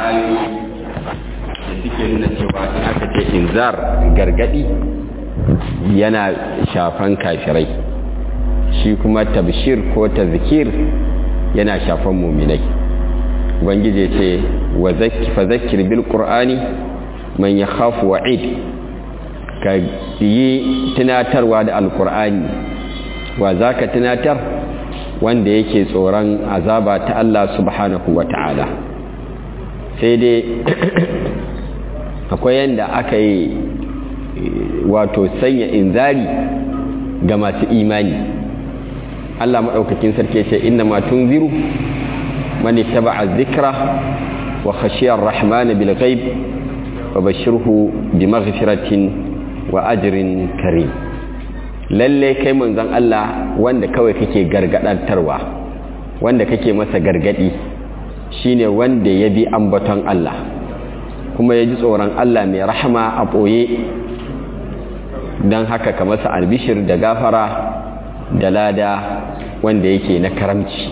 ayoyi da suke nuna cewa in aka ce inzar gargadi yana shafan kafirai shi kuma tabshir ko tazkir yana shafan muminai ubangiji ce wa fa zakkir bil qur'ani man yakhafu wa'id ka yi tunatarwa da alqur'ani wa zaka tunatar wanda yake tsoron azaba ta Allah subhanahu wata'ala sai dai akwai yanda aka yi wato sanya inzari ga masu imani Allah maɗaukakin sarki ce inna ma tunziru man ittaba'a dhikra wa khashiya ar-rahman bil ghaib wa bashirhu bi maghfiratin wa ajrin karim lalle kai manzon Allah wanda kawai kake gargadantarwa wanda kake masa gargadi shine wanda ya bi ambaton Allah kuma ya ji tsoron Allah mai rahama a ɓoye don haka ka masa albishir da gafara da lada wanda yake na karamci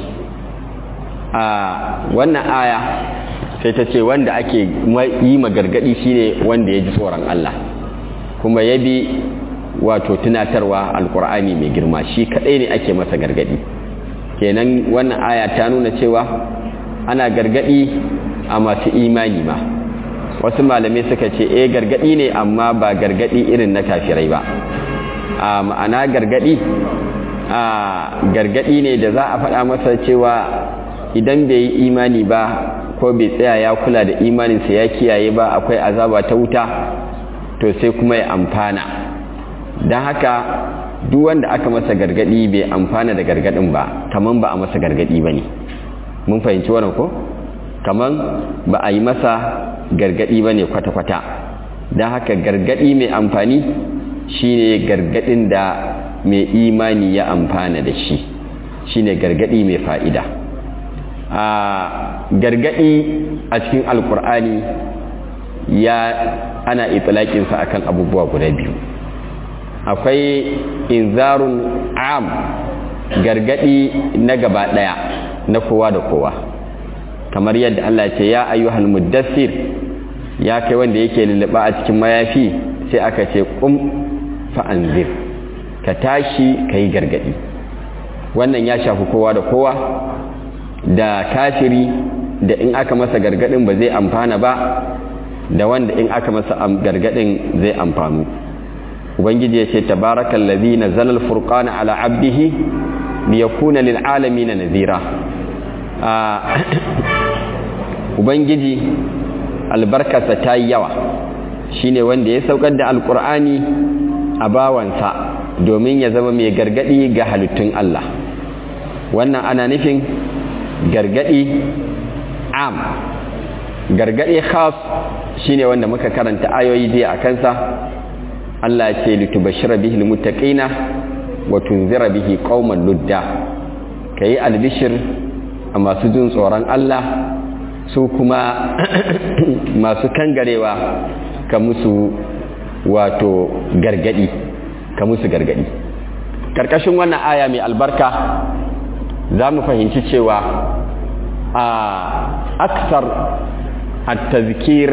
a wannan aya sai ta ce wanda ake yi magargadi shine wanda ya ji tsoron Allah kuma ya bi wato tunatarwa alkur'ani mai girma shi kadai ne ake masa gargadi kenan wannan aya ta nuna cewa ana gargadi a masu imani ma wasu malamai suka ce eh gargadi ne amma ba gargadi irin na kafirai ba a ma'ana gargadi a gargadi ne da za a faɗa masa cewa idan bai yi imani ba ko bai tsaya ya kula da imaninsa ya kiyaye ba akwai azaba ta wuta to sai kuma ya amfana don haka duk wanda aka masa gargadi bai amfana da gargadin ba kaman ba a masa gargadi ba ne mun fahimci wannan ko kaman ba a yi masa gargadi ba ne kwata-kwata don haka gargadi mai amfani shine gargadin da mai imani ya amfana da shi shine gargadi mai fa'ida a gargadi a cikin alkur'ani ya ana itilakinsa akan abubuwa guda biyu akwai inzarun am gargadi na gaba daya na kowa da kowa kamar yadda Allah ce ya ayyuhal muddassir ya kai wanda yake lulluɓa a cikin mayafi sai aka ce kum fa'anzir ka tashi ka yi gargadi wannan ya shafi kowa da kowa da kafiri da in aka masa gargadin ba zai amfana ba da wanda in aka masa gargadin zai amfanu ubangiji ya ce tabarakal ladhi nazzala al-furqana ala 'abdihi liyakuna lil alamin nadhira ubangiji albarkarsa ta yi yawa shine wanda ya saukar da alkur'ani a bawansa domin ya zama mai gargadi ga halittun Allah wannan ana nufin gargadi am gargadi khas shine wanda muka karanta ayoyi jiya a kansa Allah ce litubashshira bihi almuttaqina wa tunzira bihi qauman ludda kai albishir a masu jin tsoron Allah su kuma masu kangarewa ka musu wato gargadi ka musu gargadi karkashin wannan aya mai albarka za mu fahimci cewa a aksar at-tazkir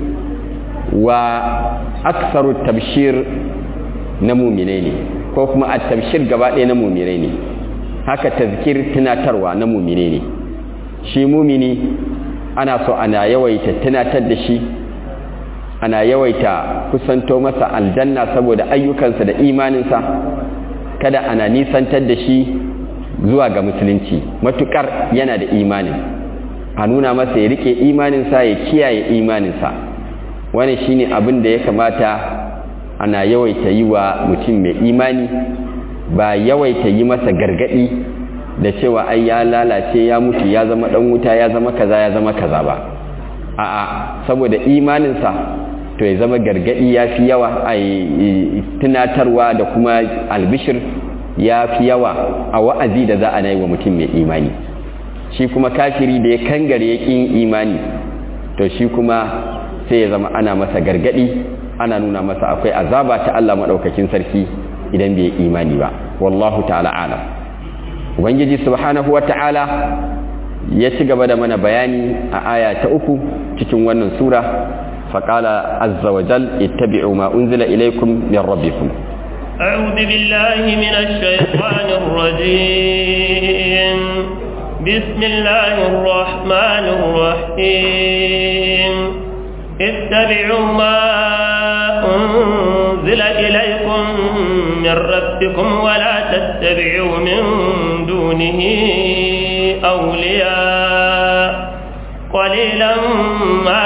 wa aksaru tabshir na muminai ne ko kuma at-tabshir gaba ɗaya na muminai ne haka tazkir tunatarwa na muminai ne shi mumini ana so ana yawaita tunatar da shi ana yawaita kusanto masa aljanna saboda ayyukansa da imaninsa kada ana nisantar da shi zuwa ga musulunci matukar yana da imanin a nuna masa ya rike imaninsa ya kiyaye imaninsa wani shine abin da ya kamata ana yawaita yi wa mutum mai imani ba yawaita yi masa gargadi da cewa ai ya lalace ya mutu ya zama dan wuta ya zama kaza ya zama kaza ba a'a saboda imaninsa to ya zama gargadi ya fi yawa a tunatarwa da kuma albishir ya fi yawa a wa'azi da za a na yi wa mutum mai imani shi kuma kafiri da ya kangare ya ƙin imani to shi kuma sai ya zama ana masa gargadi ana nuna masa akwai azaba ta Allah maɗaukakin sarki idan bai imani ba wallahu ta'ala alam ubangiji subhanahu wa ta'ala ya ci gaba da mana bayani a aya ta uku cikin wannan sura faƙala azza wa jal ittabi'u ma unzila ilaykum min rabbikum أعوذ بالله من الشيطان الرجيم بسم الله الرحمن الرحيم اتبعوا ما أنزل إليكم من ربكم ولا تتبعوا من دونه أولياء قليلا ما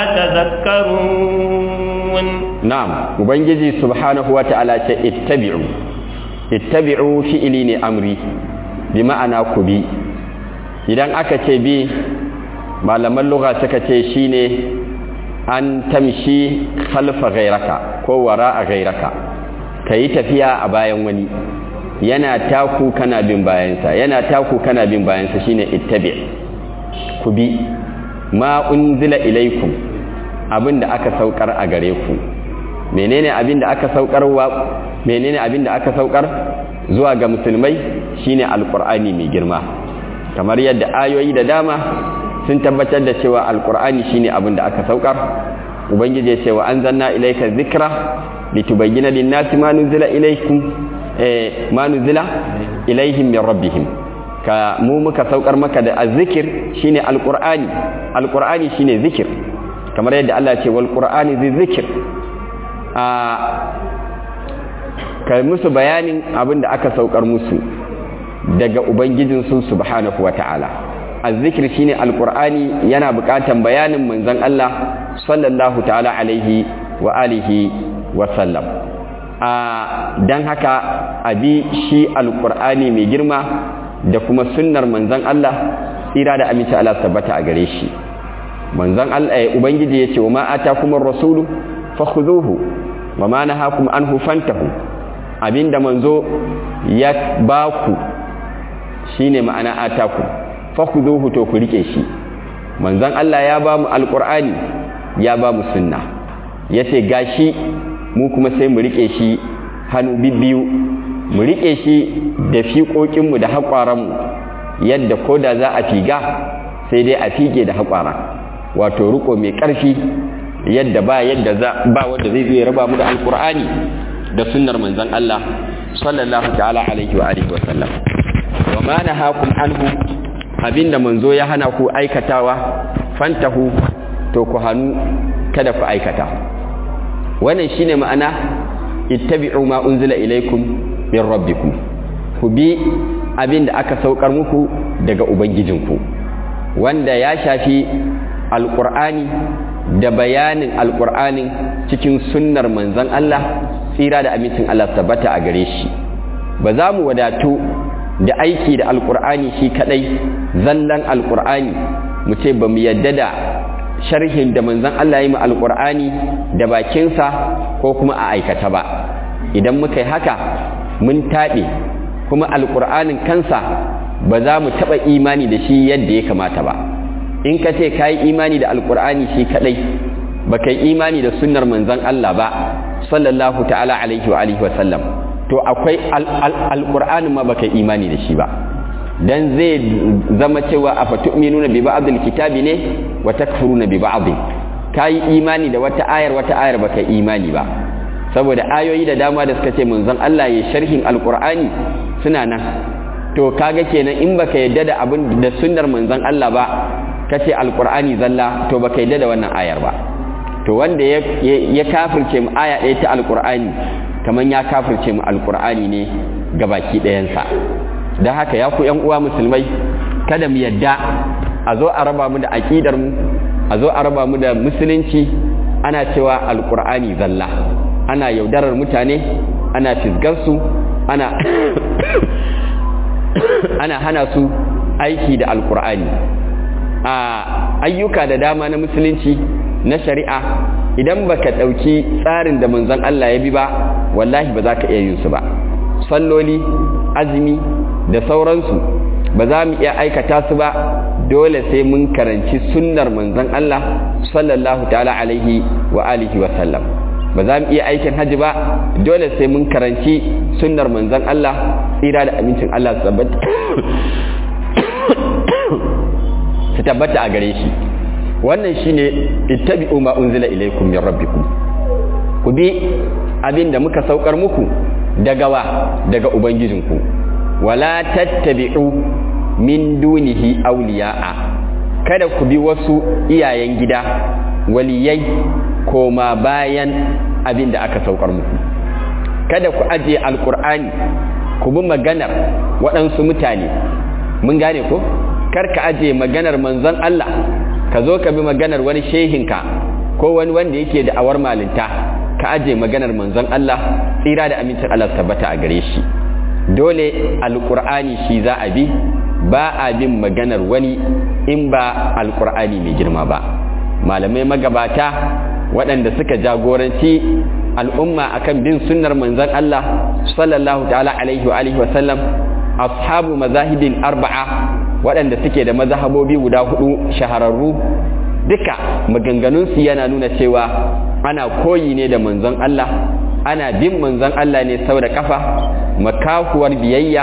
تذكرون نعم وبنجي سبحانه وتعالى اتبعوا اتبعوا فئلين أمري بمعنى كبي idan aka ce bi malaman lugha suka ce shine an tamshi khalfa ghairaka ko wara a ghairaka kayi tafiya a bayan wani yana taku kana bin bayansa yana taku kana bin bayansa shine ittabi ku bi ma unzila ilaikum abinda aka saukar a gare ku menene abinda aka saukar wa menene abinda aka saukar zuwa ga musulmai shine alqur'ani mai girma kamar yadda ayoyi da dama sun tabbatar da cewa alqur'ani shine abinda aka saukar ubangiji ya ce wa anzalna ilayka dhikra litubayyana lin-nasi ma nuzila ilaykum eh ma nuzila ilaihim min rabbihim ka mu muka saukar maka da azzikir shine alqur'ani alqur'ani shine zikir kamar yadda Allah ya ce wal qur'ani zikir a kai musu bayanin abin da aka saukar musu daga ubangijinsu subhanahu wata'ala azzikir shine alqur'ani yana buƙatan bayanin manzon Allah sallallahu ta'ala alaihi wa alihi wa sallam a dan haka abi shi alqur'ani mai girma da kuma sunnar manzon Allah tsira da aminci Allah tabbata a gare shi manzon Allah ubangiji yace wa ma atakumur rasulu fakhuduhu wa ma nahakum anhu fantahu abinda manzo ya baku shine ma'ana ataku fakhuduhu to ku rike shi manzon Allah ya ba mu alqur'ani ya ba mu sunna yace gashi mu kuma sai mu rike shi hannu bibbiyu mu rike shi da fiƙoƙin mu da haƙwaran mu yadda koda za a figa sai dai a fige da haƙwara wato riko mai ƙarfi yadda ba yadda za ba wanda zai zo ya raba mu da alqur'ani da sunnar manzon Allah sallallahu ta'ala alaihi wa alihi wa sallam wa ma nahakum anhu abinda manzo ya hana ku aikatawa fantahu to ku hanu kada ku aikata wannan shine ma'ana ittabi'u ma unzila ilaykum min rabbikum ku bi abinda aka saukar muku daga ubangijinku wanda ya shafi alqur'ani da bayanin alqur'anin cikin sunnar manzon Allah tsira da amincin Allah tabbata a gare shi ba za mu wadatu da aiki da alkur'ani shi kadai zallan alkur'ani mu ce ba mu yadda da sharhin da manzon Allah yi mu alkur'ani da bakinsa ko kuma a aikata ba idan muka yi haka mun taɓe kuma alkur'anin kansa ba za mu taɓa imani da shi yadda ya kamata ba in ka ce ka yi imani da alkur'ani shi kadai ba ka yi imani da sunnar manzon Allah ba sallallahu ta'ala alaihi wa alihi wa sallam to akwai alƙur'anin ma baka imani da shi ba dan zai zama cewa a fatu'minuna bi ba'dil kitabi ne wa takfuruna bi ba'd kai imani da wata ayar wata ayar baka imani ba saboda ayoyi da dama da suka ce manzon Allah ya sharhin alƙur'ani suna nan to kaga kenan in baka yadda da abin da sunnar manzon Allah ba kace alƙur'ani zalla to baka yadda da wannan ayar ba to wanda ya ya kafirce mu aya ɗaya ta alƙur'ani kamar ya kafirce mu alkur'ani ne ga baki ɗayansa don haka ya ku yan uwa musulmai kada mu yadda a zo a raba mu da aƙidar mu a zo a raba mu da musulunci ana cewa alkur'ani zalla ana yaudarar mutane ana fisgarsu ana ana hana su aiki da alkur'ani a ayyuka da dama na musulunci na shari'a idan baka ɗauki tsarin da manzon Allah ya bi ba wallahi ba za ka iya yin su ba salloli azumi da sauransu ba za mu iya aikata su ba dole sai mun karanci sunnar manzon Allah sallallahu ta'ala alaihi wa alihi wa sallam ba za mu iya aikin haji ba dole sai mun karanci sunnar manzon Allah tsira da amincin Allah su tabbata a gare shi wannan shine ittabi'u ma unzila ilaykum min rabbikum ku bi abin da muka saukar muku daga wa daga ubangijinku wala tattabi'u min dunihi awliya'a kada ku bi wasu iyayen gida waliyai koma bayan abin da aka saukar muku kada ku ajiye alkur'ani ku bi maganar waɗansu mutane mun gane ko kar ka ajiye maganar manzon Allah ka zo ka bi maganar wani shehinka ko wani wanda yake da awar malinta ka ajiye maganar manzon Allah tsira da amincin Allah tabbata a gare shi dole alkur'ani shi za a bi ba a bin maganar wani in ba alkur'ani mai girma ba malamai magabata waɗanda suka jagoranci al'umma akan bin sunnar manzon Allah sallallahu ta'ala alaihi wa alihi wa sallam ashabu mazahibin arba'a waɗanda suke da mazhabobi guda hudu shahararru duka maganganunsu yana nuna cewa ana koyi ne da manzon Allah ana bin manzon Allah ne sau da kafa makahuwar biyayya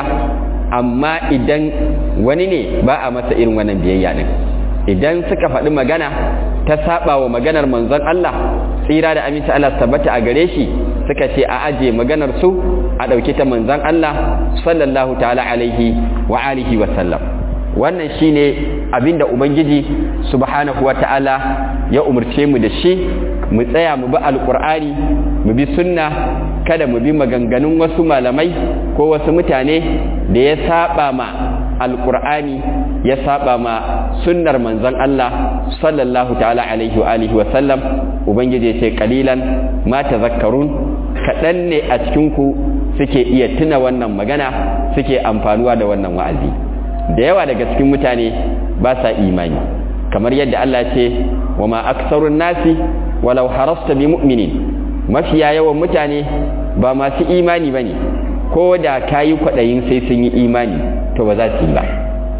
amma idan wani ne ba a masa irin wannan biyayya din idan suka faɗi magana ta saba wa maganar manzon Allah tsira da aminci Allah tabbata a gare shi suka ce a aje maganar su a ɗauki ta manzon Allah sallallahu ta'ala alaihi wa alihi wa sallam wannan shine abinda ubangiji subhanahu wa ta'ala ya umarce mu da shi mu tsaya mu bi alqur'ani mu bi sunna kada mu bi maganganun wasu malamai ko wasu mutane da ya saba ma alqur'ani ya saba ma sunnar manzon Allah sallallahu ta'ala alaihi wa alihi wa sallam ubangiji ya ce qalilan ma tazakkarun kadan ne a cikin ku suke iya tuna wannan magana suke amfanuwa da wannan wa'azi da yawa daga cikin mutane ba sa imani kamar yadda Allah ce wa ma aksarun nasi walau harasta bi mu'minin mafiya yawan mutane ba masu imani bane ko da kayi kwadayin sai sun yi imani to ba za su yi ba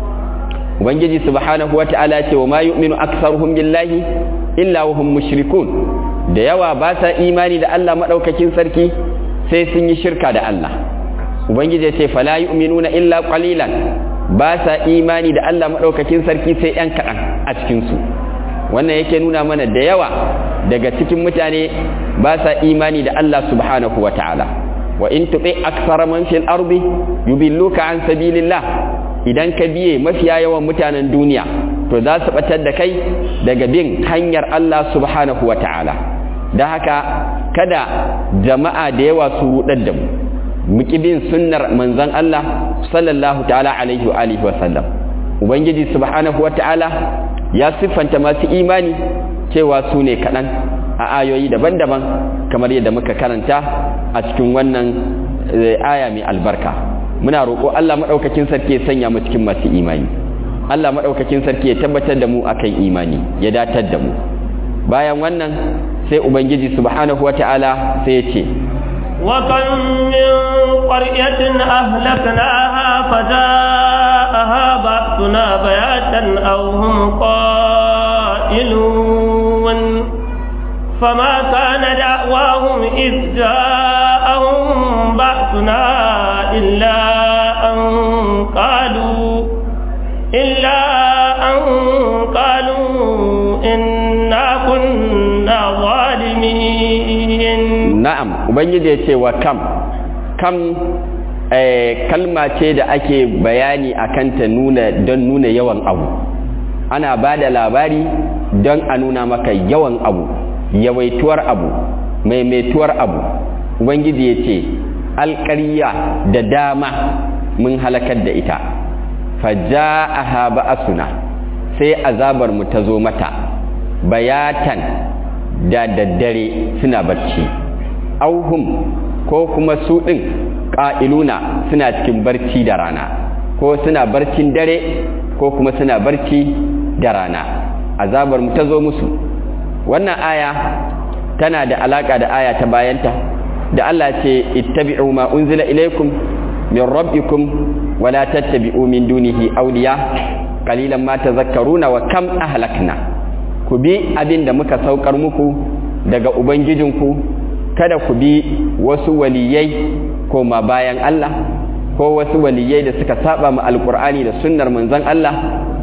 ubangiji subhanahu wata'ala ce wa ma yu'minu aktsaruhum billahi illa wa hum mushrikun da yawa ba sa imani da Allah madaukakin sarki sai sun yi shirka da Allah ubangiji ya ce fala yu'minuna illa qalilan ba sa imani da Allah maɗaukakin sarki sai ‘yan kaɗan a cikinsu wannan yake nuna mana da yawa daga cikin mutane ba sa imani da Allah subhanahu wa ta'ala wa in tuɓe aksara man fil ardi yubilluka an sabilillah idan ka biye mafiya yawan mutanen duniya to za su batar da kai daga bin hanyar Allah subhanahu wa ta'ala da haka kada jama'a da yawa su rudar da mu muki bin sunnar manzon Allah sallallahu ta'ala alaihi wa alihi wa sallam ubangiji subhanahu wa ta'ala ya siffanta masu imani cewa su ne kaɗan a ayoyi daban-daban kamar yadda muka karanta a cikin wannan aya mai albarka muna roƙo Allah maɗaukakin sarki ya sanya mu cikin masu imani Allah maɗaukakin sarki ya tabbatar da mu akan imani ya datar da mu bayan wannan sai ubangiji subhanahu wa ta'ala sai ya ce وكم من قرية أهلكناها فجاءها بأسنا بياتا أو هم قائلون فما كان دعواهم إذ جاءهم بأسنا إلا أن قالوا إلا أن قالوا إنا كنا ظالمين na'am ubangiji ya ce wa kam kam eh, kalma ce da ake bayani akan ta nuna don nuna yawan abu ana ba da labari don a nuna maka yawan abu yawaituwar abu maimaituwar abu ubangiji ya ce alƙarya da dama mun halakar da ita faja'aha ba'asuna sai azabar mu ta zo mata bayatan da daddare suna barci auhum ko kuma su ɗin ƙa'iluna suna cikin barci da rana ko suna barcin dare ko kuma suna barci da rana azabar mu ta zo musu wannan aya tana da alaka da aya ta bayanta da Allah ce ittabi'u ma unzila ilaykum min rabbikum wa la tattabi'u min dunihi awliya qalilan ma tadhakkaruna wa kam ahlakna ku bi abin da muka saukar muku daga ubangijinku kada ku bi wasu waliyai koma bayan Allah ko wasu waliyai da suka saba ma alkur'ani da sunnar manzon Allah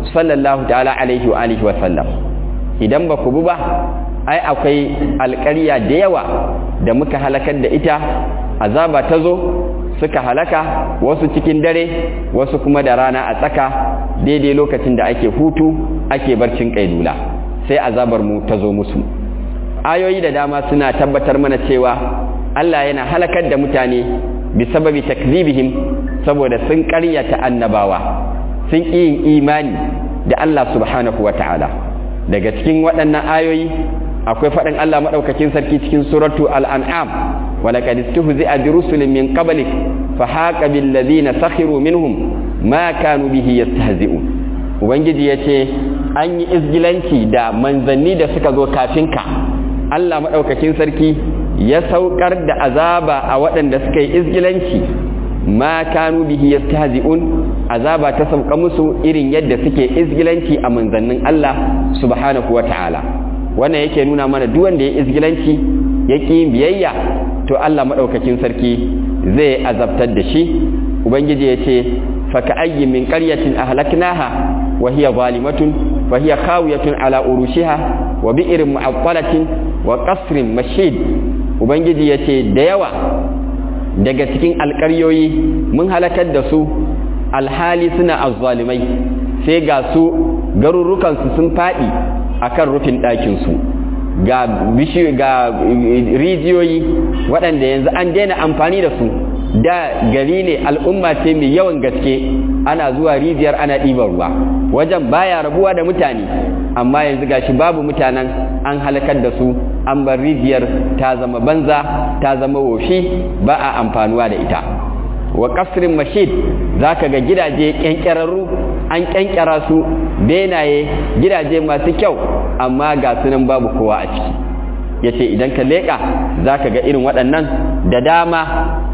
sallallahu ta'ala alaihi wa alihi wa sallam idan ba ku bi ba ai akwai alƙarya da yawa da muka halakar da ita azaba ta zo suka halaka wasu cikin dare wasu kuma da rana a tsaka daidai lokacin da ake hutu ake barcin kailula sai azabar mu ta zo musu ayoyi da dama suna tabbatar mana cewa Allah yana halakar da mutane bi sababi takzibihim saboda sun ƙaryata annabawa sun ƙi yin imani da Allah subhanahu wata'ala daga cikin waɗannan ayoyi akwai faɗin Allah maɗaukakin sarki cikin suratu al'an'am ولقد استهزئ برسل من قبلك فحاق بالذين سخروا منهم ما كانوا به يستهزئون ubangiji ya ce an yi izgilanci da manzanni da suka zo kafinka Allah maɗaukakin sarki ya saukar da azaba a waɗanda suka yi izgilanci ma kanu bihi yastahzi'un azaba ta sauka musu irin yadda suke izgilanci a manzannin Allah subhanahu wata'ala wannan yake nuna mana duk wanda ya izgilanci yake yin biyayya to Allah maɗaukakin sarki zai azabtar da shi ubangiji ya ce faka ayyin min ƙaryatin ahlaknaha wa hiya zalimatun fa hiya khawiyatun ala urushiha wa bi'rin mu'attalatin wa qasrin mashid ubangiji ya ce da yawa daga cikin alƙaryoyi mun halakar da su alhali suna azzalimai sai ga su garurukansu sun faɗi akan rufin ɗakinsu ga bishiyu ga rijiyoyi waɗanda yanzu an daina amfani da su da gari ne al'umma ce mai yawan gaske ana zuwa rijiyar ana ɗiban ruwa wajen baya rabuwa da mutane amma yanzu gashi babu mutanen an halakar da su an bar rijiyar ta zama banza ta zama woshi ba a amfanuwa da ita wa kasrin mashid za ka ga gidaje ƙyanƙyararru an ƙyanƙyara su benaye gidaje masu kyau amma ga sunan babu kowa a ciki ya ce idan ka leƙa za ka ga irin waɗannan da dama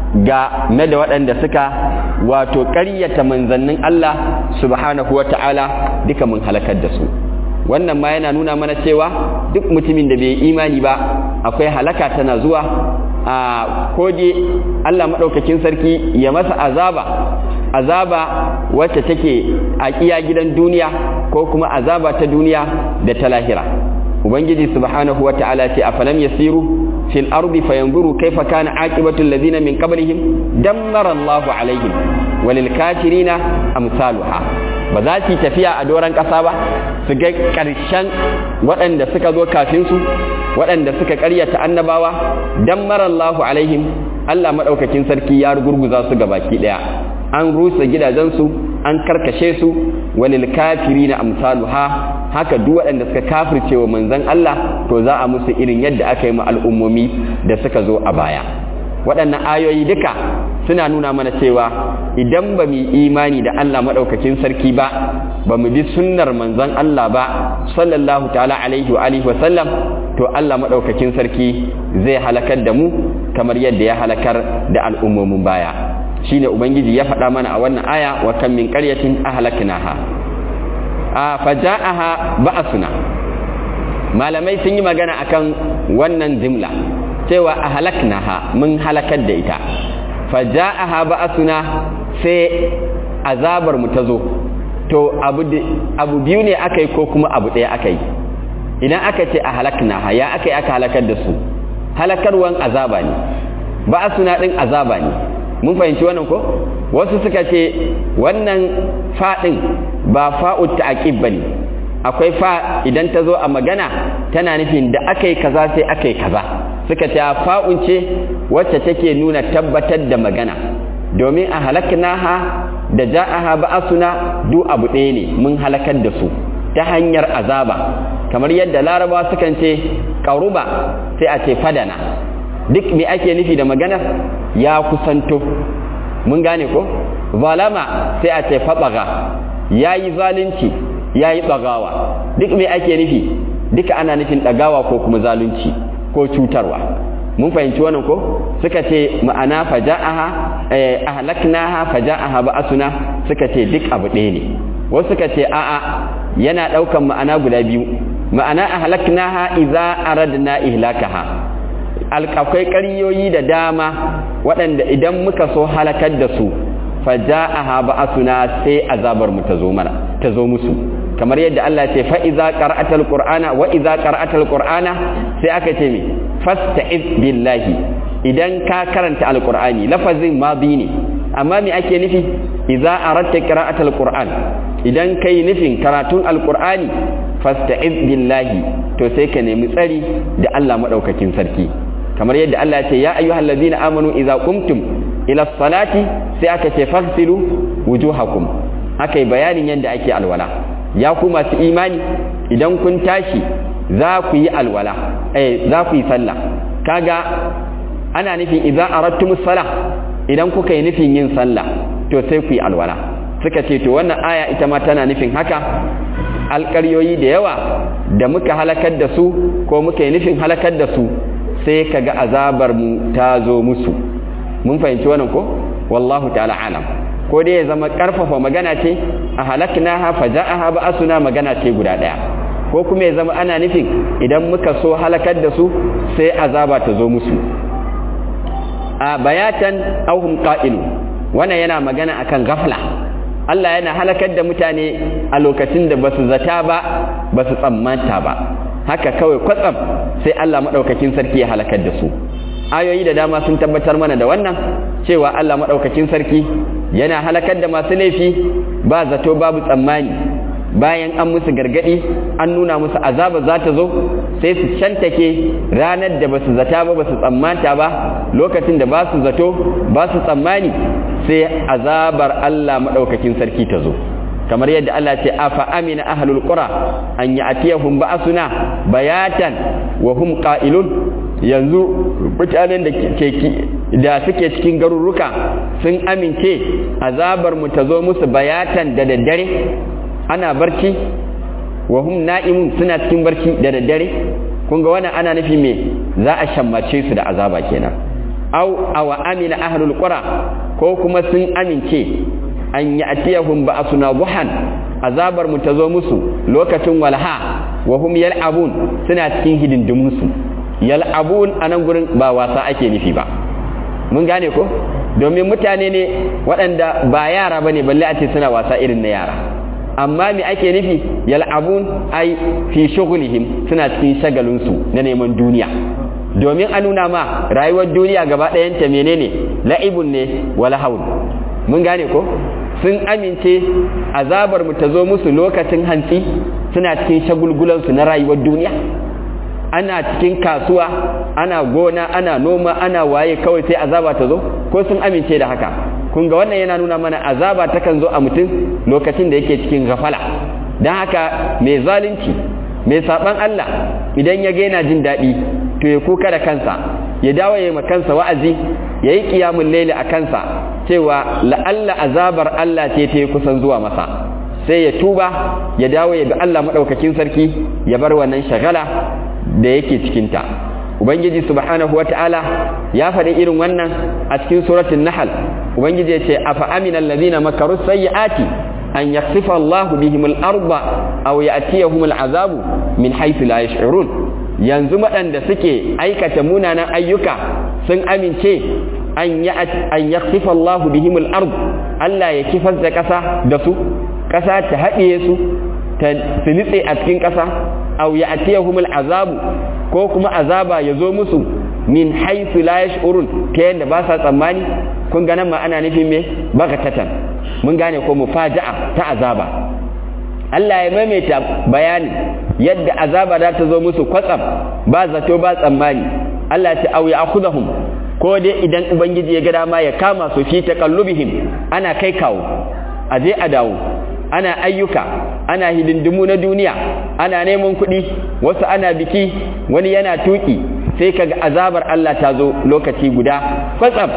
ga na da waɗanda suka wato ƙaryata manzannin Allah subhanahu wa ta'ala duka mun halakar da su wannan ma yana nuna mana cewa duk mutumin da bai imani ba akwai halaka tana zuwa a kode Allah maɗaukakin sarki ya masa azaba azaba wacce take a iya gidan duniya ko kuma azaba ta duniya da ta lahira ubangiji subhanahu wa ta'ala ce a falam yasiru fil ardi fayanzuru kaifa kana aqibatu alladhina min qablihim dammara Allahu alaihim walil kafirina amsaluha ba za su tafiya a doran ƙasa ba su ga ƙarshen waɗanda suka zo kafin su waɗanda suka ƙaryata annabawa dammara Allahu alaihim Allah madaukakin sarki ya gurguza su baki ɗaya an rusa gidajensu an karkashe su walil kafirina amsaluha haka duk waɗanda suka kafirce wa manzon Allah to za a musu irin yadda aka yi ma al'ummomi da suka zo a baya waɗannan ayoyi duka suna nuna mana cewa idan ba mu imani da Allah maɗaukakin sarki ba ba mu bi sunnar manzon Allah ba sallallahu ta'ala alaihi wa alihi wa sallam to Allah maɗaukakin sarki zai halakar da mu kamar yadda ya halakar da al'ummomin baya shine ubangiji ya faɗa mana a wannan aya wa kan min qaryatin ahlaknaha a faja'aha ba'suna malamai sun yi magana akan wannan jimla cewa ahlaknaha mun halakar da ita faja'aha ba'suna sai azabar mu ta zo to abu abu biyu ne akai ko kuma abu ɗaya akai idan aka ce ahlaknaha ya akai aka halakar da su halakarwan azaba ne ba'suna din azaba ne mun fahimci wannan ko wasu suka ce wannan faɗin ba fa'ut ta'aqib bane akwai fa idan ta zo a magana tana nufin da akai kaza sai akai kaza suka ce fa'un ce wacce take nuna tabbatar da magana domin a halaknaha da ja'aha ba'asuna duk abu ɗaya ne mun halakar da su ta hanyar azaba kamar yadda larabawa sukan ce ƙaruba sai a ce fadana duk me ake nufi da magana ya kusanto mun gane ko zalama sai a ce fatsaga ya yi zalunci ya yi tsagawa duk me ake nufi duka ana nufin ɗagawa ko kuma zalunci ko cutarwa mun fahimci wannan ko suka ce ma'ana faja'aha ahlaknaha faja'aha ba'asuna suka ce duk abu ɗaya ne wasu suka ce a'a yana ɗaukan ma'ana guda biyu ma'ana ahlaknaha idza aradna ihlakaha akwai ƙaryoyi da dama waɗanda idan muka so halakar da su faja'aha ba'asuna sai azabar mu ta zo mana ta zo musu kamar yadda Allah ce fa iza qara'atal qur'ana wa iza qara'atal qur'ana sai aka ce me fasta'iz billahi idan ka karanta alqur'ani lafazin madi ne amma me ake nufi iza aratta qira'atal qur'an idan kai nufin karatun alqur'ani fasta'iz billahi to sai ka nemi tsari da Allah madaukakin sarki kamar yadda Allah ce ya ayyuhal ladina amanu idza qumtum ila salati sai aka ce faghsilu wujuhakum akai bayanin yadda ake alwala ya ku masu imani idan kun tashi za ku yi alwala eh za ku yi sallah kaga ana nufin idza aradtumus salah idan kuka yi nufin yin sallah to sai ku yi alwala suka ce to wannan aya ita ma tana nufin haka alƙaryoyi da yawa da muka halakar da su ko muka yi nufin halakar da su sai kaga azabar mu ta zo musu mun fahimci wannan ko wallahu ta'ala alam ko dai ya zama karfafa magana ce a halaknaha faja'aha ba'asuna magana ce guda daya ko kuma ya zama ana nufin idan muka so halakar da su sai azaba ta zo musu a bayatan auhum qa'ilu wannan yana magana akan gafla Allah yana halakar da mutane a lokacin da basu zata ba basu tsammanta ba haka kawai kwatsam sai Allah madaukakin sarki ya halakar da su ayoyi da dama sun tabbatar mana da wannan cewa Allah madaukakin sarki yana halakar da masu laifi ba zato babu tsammani bayan an musu gargadi an nuna musu azaba za ta zo sai su shantake ranar da basu zata ba basu tsammanta ba lokacin da ba su zato ba su tsammani sai azabar Allah madaukakin sarki ta zo kamar yadda Allah ce afa amina ahlul qura an ya'tiyahum ba'suna bayatan wa hum qa'ilun yanzu mutanen da ke da suke cikin garuruka sun amince azabar mu ta zo musu bayatan da daddare ana barci wa hum na'imun suna cikin barci da daddare kun ga wannan ana nufi me za a shammace su da azaba kenan au awa amina ahlul qura ko kuma sun amince an ya'tiyahum ba'suna duhan azabar mu ta zo musu lokacin walha wa hum yal'abun suna cikin hidindimun su yal'abun anan gurin ba wasa ake nufi ba mun gane ko domin mutane ne waɗanda ba yara bane balle a ce suna wasa irin na yara amma me ake nufi yal'abun ai fi shughlihim suna cikin shagalinsu na neman duniya domin a nuna ma rayuwar duniya gaba ɗayanta menene la'ibun ne wala haul mun gane ko sun amince azabar mu ta zo musu lokacin hantsi suna cikin shagulgulansu na rayuwar duniya ana cikin kasuwa ana gona ana noma ana waye kawai sai azaba ta zo ko sun amince da haka kun ga wannan yana nuna mana azaba takan zo a mutum lokacin da yake cikin gafala don haka mai zalunci mai saban Allah idan ya ga yana jin daɗi to ya kuka da kansa ya dawo ya ma kansa wa'azi ya yi ƙiyamun laili a kansa cewa la'alla azabar Allah ce ta kusan zuwa masa sai ya tuba ya dawo ya bi Allah maɗaukakin sarki ya bar wannan shagala da yake cikinta ubangiji subhanahu wata'ala ya faɗi irin wannan a cikin suratul nahl ubangiji ya ce afa aminal ladina makaru sayyiati an yakhsifa Allahu bihim al-arda aw ya'tiyahum al-azabu min haythu la yash'urun yanzu waɗanda suke aikata munanan ayyuka sun amince an yakhsifa Allahu bihim al-ard Allah ya kifar da ƙasa da su ƙasa ta haɗiye su ta nitse a cikin ƙasa aw ya'tiyahum al-azabu ko kuma azaba ya zo musu min haythu la yash'urun ta yadda ba sa tsammani kun ga nan ma ana nufin me bagatatan mun gane ko mufaja'a ta azaba Allah ya maimaita bayanin yadda azaba za ta zo musu kwatsam ba zato ba tsammani Allah ta auya akhudahum ko dai idan ubangiji ya ga dama ya kama su fi taqallubihim ana kai kawo a je a dawo ana ayyuka ana hidindimu na duniya ana neman kuɗi wasu ana biki wani yana tuki sai kaga azabar Allah ta zo lokaci guda kwatsam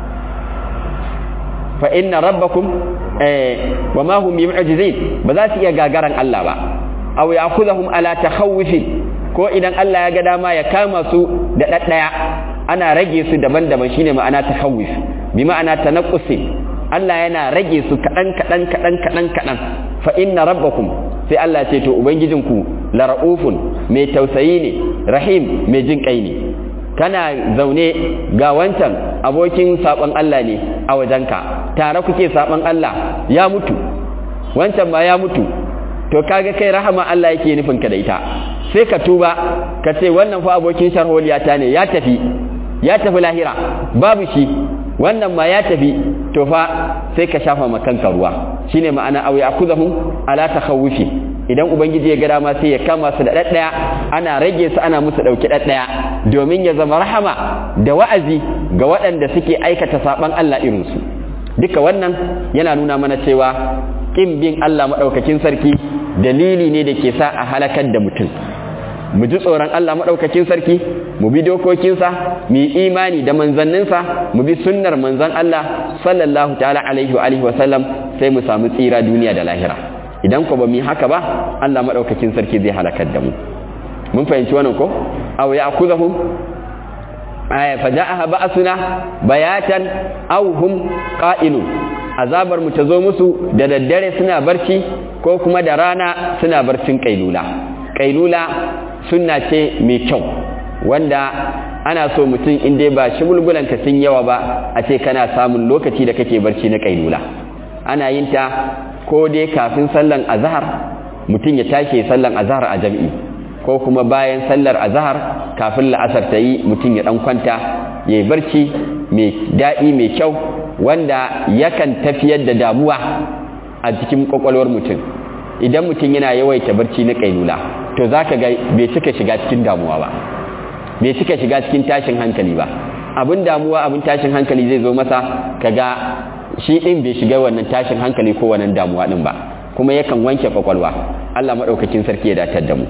fa inna rabbakum eh wa ma hum bimu'jizin ba za su iya gagaran Allah ba aw ya'khudhum ala takhawufin ko idan Allah ya ga dama ya kama su da daddaya ana rage su daban-daban shine ma'ana takhawuf bi ma'ana tanaqqusi Allah yana rage su kadan kadan kadan kadan kadan fa inna rabbakum sai Allah ce to ubangijinku la raufun mai tausayi ne rahim mai jin kai ne kana zaune ga wancan abokin saɓon Allah ne a wajenka tare kuke saɓon Allah ya mutu wancan ma ya mutu to kaga kai rahama Allah yake nufin ka da ita sai ka tuba ka ce wannan fa abokin sharholiyata ne ya tafi ya tafi lahira babu shi wannan ma ya tafi to fa sai ka shafa ma kanka ruwa shine ma'ana aw ya'khudhum ala takhawufi idan ubangiji ya ga dama sai ya kama su da daddaya ana rage su ana musu dauki daddaya domin ya zama rahama da wa'azi ga waɗanda suke aikata saban Allah irin su duka wannan yana nuna mana cewa kin bin Allah madaukakin sarki dalili ne da ke sa a halakar da mutum mu ji tsoron Allah maɗaukakin sarki mu bi dokokinsa mu yi imani da manzanninsa mu bi sunnar manzan Allah sallallahu ta'ala alaihi wa alihi wa sallam sai mu samu tsira duniya da lahira idan ko ba mu yi haka ba Allah maɗaukakin sarki zai halakar da mu mun fahimci wannan ko aw ya'khudhum aya faja'aha ba'suna bayatan aw hum qa'ilun azabar mu ta zo musu da daddare suna barci ko kuma da rana suna barcin kailula kailula sunna ce mai kyau wanda ana so mutum in dai ba shi bulbulanka sun yawa ba a ce kana samun lokaci da kake barci na kailula ana yin ta ko dai kafin sallan azhar mutum ya tashi sallan azhar a jam'i ko kuma bayan sallar azhar kafin la'asar ta yi mutum ya dan kwanta ya yi barci mai daɗi mai kyau wanda yakan tafiyar da damuwa a cikin kwakwalwar mutum idan mutum yana yawaita barci na kailula to za ka ga bai cika shiga cikin damuwa ba bai cika shiga cikin tashin hankali ba abin damuwa abin tashin hankali zai zo masa kaga shi din bai shiga wannan tashin hankali ko wannan damuwa din ba kuma yakan wanke kwakwalwa Allah madaukakin sarki ya datar da mu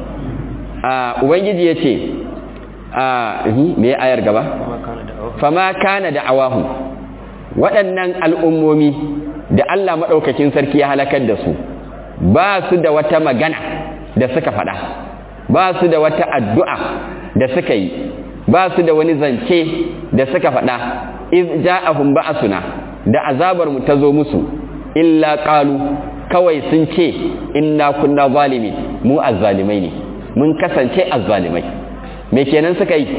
a ubangiji ya ce a me ayar gaba fama kana da awahu waɗannan al'ummomi da Allah madaukakin sarki ya halakar da su ba su da wata magana da suka faɗa ba su da wata addu'a da suka yi ba su da wani zance da suka faɗa iz ja'ahum ba'suna da azabar mu ta zo musu illa qalu kawai sun ce inna kunna zalimin mu azzalimai ne mun kasance azzalimai me kenan suka yi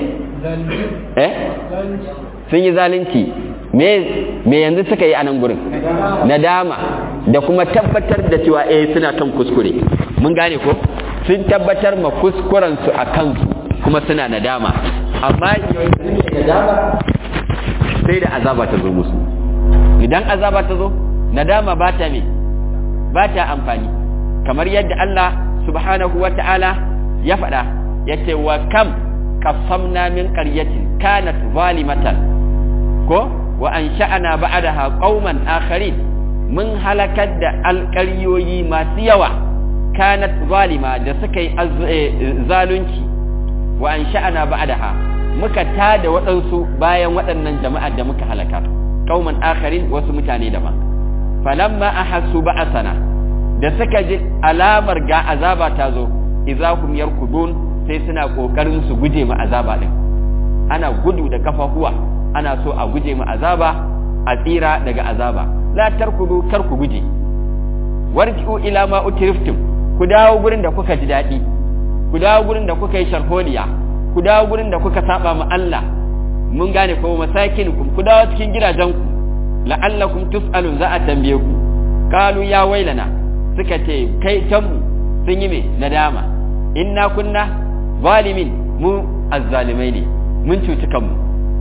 eh sun yi zalunci me me yanzu suka yi a nan gurin nadama da kuma tabbatar da cewa eh suna kan kuskure mun gane ko sun tabbatar ma kuskuren su a kansu kuma suna nadama amma nadama sai da azaba ta zo musu idan azaba ta zo nadama ba ta me ba ta amfani kamar yadda Allah subhanahu wa ta'ala ya faɗa ya ce wa kam kasamna min qaryatin kanat zalimatan ko wa an sha'ana ba'daha qauman akharin mun halakar da alƙaryoyi masu yawa kanat zalima da suka yi zalunci wa an sha'ana ba'daha muka tada waɗansu bayan waɗannan jama'ar da muka halaka qauman akharin wasu mutane daban falamma ahassu ba'sana da suka ji alamar ga azaba ta zo idahum yarkudun sai suna kokarin su guje mu azaba din ana gudu da kafafuwa ana so a guje mu azaba a tsira daga azaba la tarkudu kar ku guje warji'u ila ma utriftum ku dawo gurin da kuka ji dadi ku dawo gurin da kuka yi sharholiya ku dawo gurin da kuka saba ma Allah mun gane ko masakinukum ku dawo cikin gidajenku la'allakum tus'alun za a tambaye ku qalu ya wailana suka ce kai tanmu sun yi me nadama inna kunna zalimin mu azzalimai ne mun cuci kanmu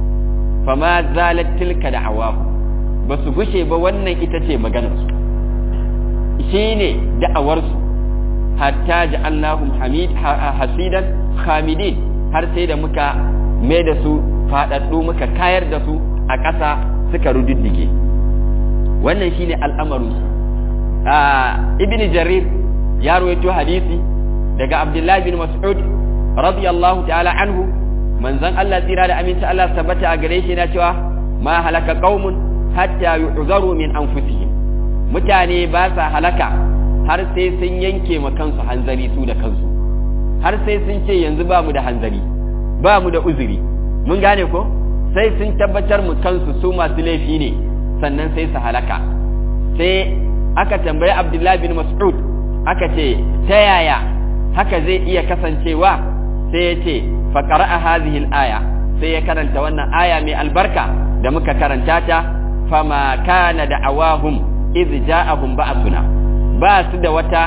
fama zalat tilka da'awahu ba su gushe ba wannan ita ce maganarsu shine da'awarsu hatta ja'alnahum hamid hasidan khamidin har sai da muka mai da su fadaddu muka kayar da su a ƙasa suka rududdige wannan shine al'amarin ibn jarir ya rawaito hadisi daga abdullahi bin mas'ud radiyallahu ta'ala anhu manzon Allah tsira da aminci Allah tabbata a gare shi yana cewa ma halaka qaumun hatta yu'zaru min anfusihim mutane ba sa halaka har sai sun yanke ma kansu hanzari su da kansu har sai sun ce yanzu ba mu da hanzari ba mu da uzuri mun gane ko sai sun tabbatar mu kansu su masu laifi ne sannan sai su halaka sai aka tambayi abdullahi bin mas'ud aka ce ta yaya haka zai iya kasancewa sai ya ce faƙara a hazihil aya sai ya karanta wannan aya mai albarka da muka karanta ta fama kana da awahum iz ja'ahum ba'suna ba su da wata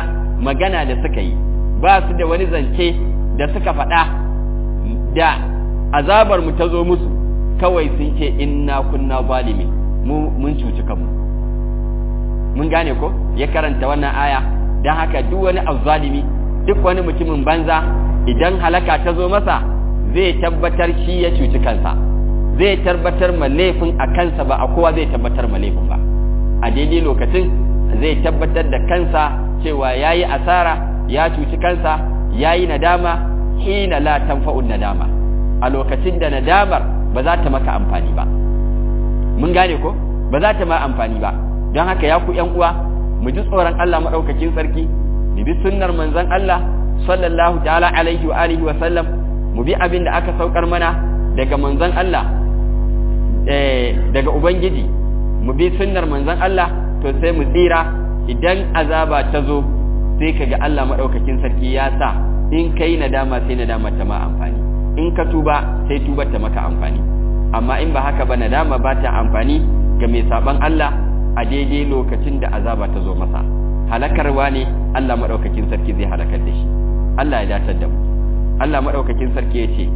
magana da suka yi ba su da wani zance da suka faɗa da azabar mu ta zo musu kawai sun ce inna kunna zalimin mu mun cuci kanmu mun gane ko ya karanta wannan aya don haka duk wani azzalimi duk wani mutumin banza idan halaka ta zo masa zai tabbatar shi ya cuci kansa zai tabbatar ma laifin a kansa ba a kowa zai tabbatar ma laifin ba a daidai lokacin zai tabbatar da kansa cewa ya yi asara ya cuci kansa ya yi nadama hina la tanfa'un nadama a lokacin da nadamar ba za ta maka amfani ba mun gane ko ba za ta ma amfani ba don haka ya ku yan uwa mu ji tsoron Allah madaukakin sarki mu bi sunnar manzon Allah sallallahu ta'ala alaihi wa alihi wa sallam mu bi abin da aka saukar mana daga manzon Allah eh daga ubangiji mu bi sunnar manzon Allah to sai mu tsira idan azaba ta zo sai kaga Allah madaukakin sarki ya sa in kai nadama sai nadama ta ma amfani in ka tuba sai tubar ta maka amfani amma in ba haka ba nadama ba ta amfani ga mai saban Allah a daidai lokacin da azaba ta zo masa halakarwa ne Allah madaukakin sarki zai halakar da shi Allah ya datar da mu Allah madaukakin sarki ya ce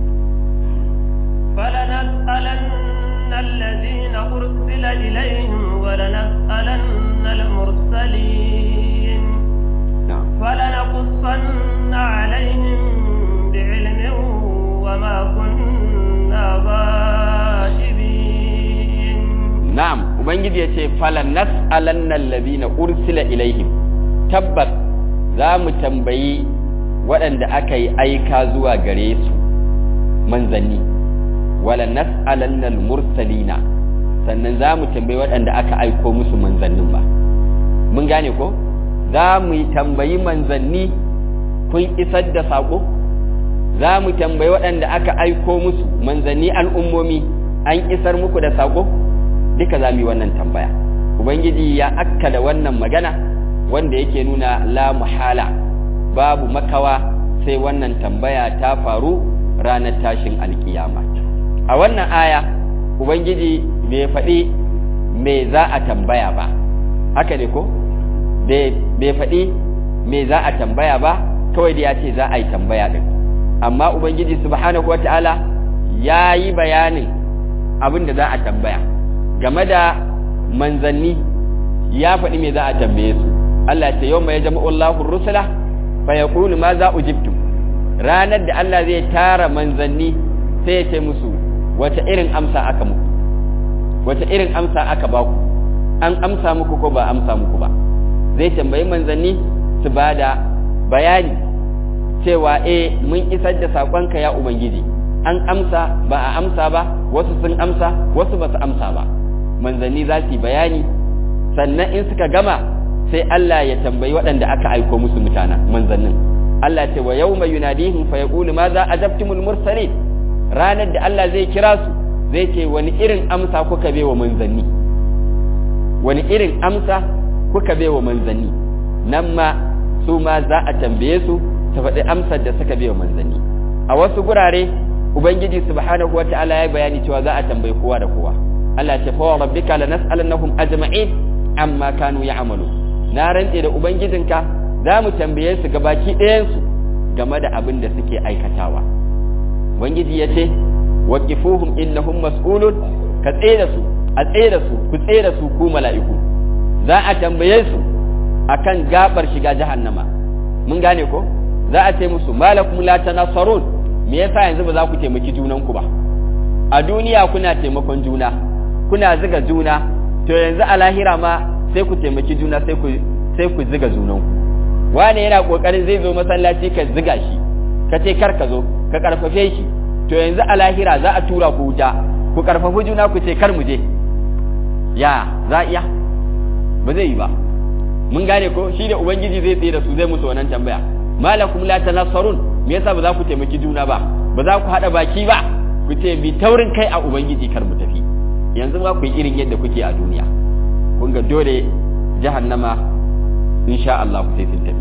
فلنسألن الذين أرسل إليهم ولنسألن المرسلين فلنقصن عليهم بعلم وما كنا غائبين نعم ubangiji yace falan nas'alanna allazina ursila ilaihim tabbas za mu tambayi waɗanda aka yi aika zuwa gare su manzanni wala nas'alanna mursalina sannan za mu tambayi waɗanda aka aiko musu manzannin ba mun gane ko za mu tambayi manzanni kun isar da saƙo za mu tambayi waɗanda aka aiko musu manzanni al'ummomi an isar muku da saƙo duka za mu yi wannan tambaya ubangiji ya akka da wannan magana wanda yake nuna la muhala babu makawa sai wannan tambaya ta faru ranar tashin alkiyama a wannan aya ubangiji bai faɗi me za a tambaya ba haka ne ko bai faɗi me za a tambaya ba kawai da ya ce za a yi tambaya ɗin amma ubangiji subhanahu wata'ala ya yi bayanin abin da za a tambaya game da manzanni ya faɗi me za a tambaye su Allah ce yau mai jama'u Allahu rusula fa yaqulu ma za ujibtum ranar da Allah zai tara manzanni sai ya ce musu wace irin amsa aka muku wace irin amsa aka baku an amsa muku ko ba amsa muku ba zai tambayi manzanni su ba da bayani cewa eh mun isar da saƙonka ya ubangiji an amsa ba a amsa ba wasu sun amsa wasu ba su amsa ba manzanni za su yi bayani sannan in suka gama sai Allah ya tambayi waɗanda aka aiko musu mutana manzannin Allah ce wa yau mai yunadihim fa yaqulu ma za ajabtumul mursalin ranar da Allah zai kira su zai ce wani irin amsa kuka bai wa manzanni wani irin amsa kuka bai wa manzanni nan ma su ma za a tambaye su ta faɗi amsar da suka bai wa manzanni a wasu gurare ubangiji subhanahu wata'ala ya bayani cewa za a tambayi kowa da kowa Allah ce fa rabbika lanas'alannahum ajma'in amma kanu ya'malu na rantse da ubangijinka za mu tambaye su gabaki ɗayan su game da abin da suke aikatawa ubangiji ya ce waqifuhum innahum mas'ulun ka tsaye da su a tsaye da su ku tsaye da su ku mala'iku za a tambaye su akan gabar shiga jahannama mun gane ko za a ce musu malakum la tanasarun me yasa yanzu ba za ku taimaki junanku ba a duniya kuna taimakon juna kuna ziga juna to yanzu a lahira ma sai ku taimaki juna sai ku sai ku ziga junanku wane yana kokarin zai zo masallaci ka ziga shi ka ce kar ka zo ka karfafe shi to yanzu a lahira za a tura ku wuta ku karfafi juna ku ce kar mu je ya za iya ba zai yi ba mun gane ko shi da ubangiji zai tsaye da su zai musu wannan tambaya malakum la tanassarun me yasa ba za ku taimaki juna ba ba za ku hada baki ba ku ce bi taurin kai a ubangiji kar mu tafi yanzu ma ku yi irin yadda kuke a duniya kun ga dole jahannama insha Allah ku sai sun tafi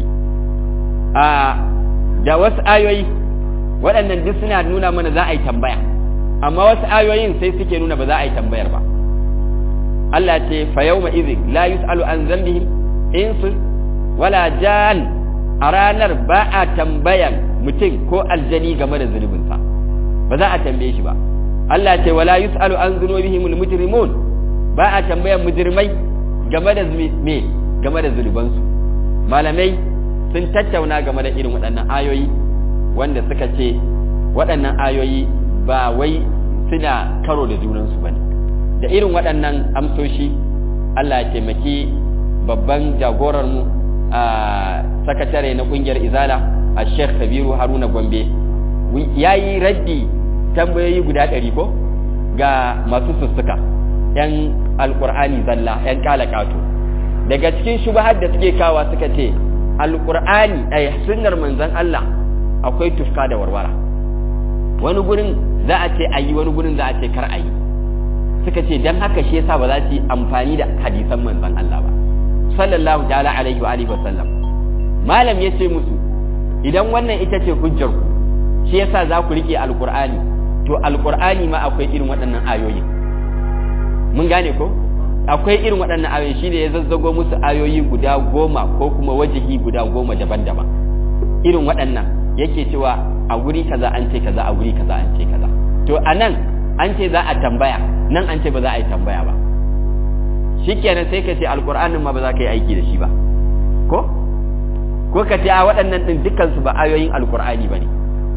a da wasu ayoyi waɗannan duk suna nuna mana za a yi tambaya amma wasu ayoyin sai suke nuna ba za a yi tambayar ba Allah ce fa yawma idhin la yus'alu an dhanbihim insun wala jan a ranar ba a tambayan mutum ko aljani game da zunubinsa ba za a tambaye shi ba Allah ce wala yus'alu an zunubihimul mujrimun ba a tambayan mujrimai game da me game da zunubansu malamai sun tattauna game da irin waɗannan ayoyi wanda suka ce waɗannan ayoyi ba wai suna karo da junansu bane da irin waɗannan amsoshi Allah ya taimaki babban jagorarmu a sakatare na ƙungiyar izala a sheikh kabiru haruna gombe ya yi raddi tambayoyi guda ɗari ko ga masu sussuka ‘yan alƙur'ani zalla ‘yan ƙato daga cikin shubahar da suke kawa suka ce alƙur'ani a sunnar manzan Allah akwai tufka da warwara wani gurin za a ce a yi wani gurin za a ce kar a yi suka ce don haka shi yasa ba za su yi amfani da hadisan manzan Allah ba sallallahu ta'ala alaihi wa alihi wa sallam malam ya ce musu idan wannan ita ce hujjar ku shi yasa za ku rike alqur'ani to alqur'ani ma akwai irin waɗannan ayoyi mun gane ko akwai irin waɗannan ayoyi shine ya zazzago musu ayoyi guda goma ko kuma wajihi guda goma daban-daban irin waɗannan yake cewa a guri kaza an ce kaza a guri kaza an ce kaza to anan an ce za a tambaya nan an ce ba za a yi tambaya ba shikenan sai ka ce alqur'anin ma ba za ka yi aiki da shi ba ko ko ka ce a waɗannan ɗin dukansu ba ayoyin alkur'ani ba ne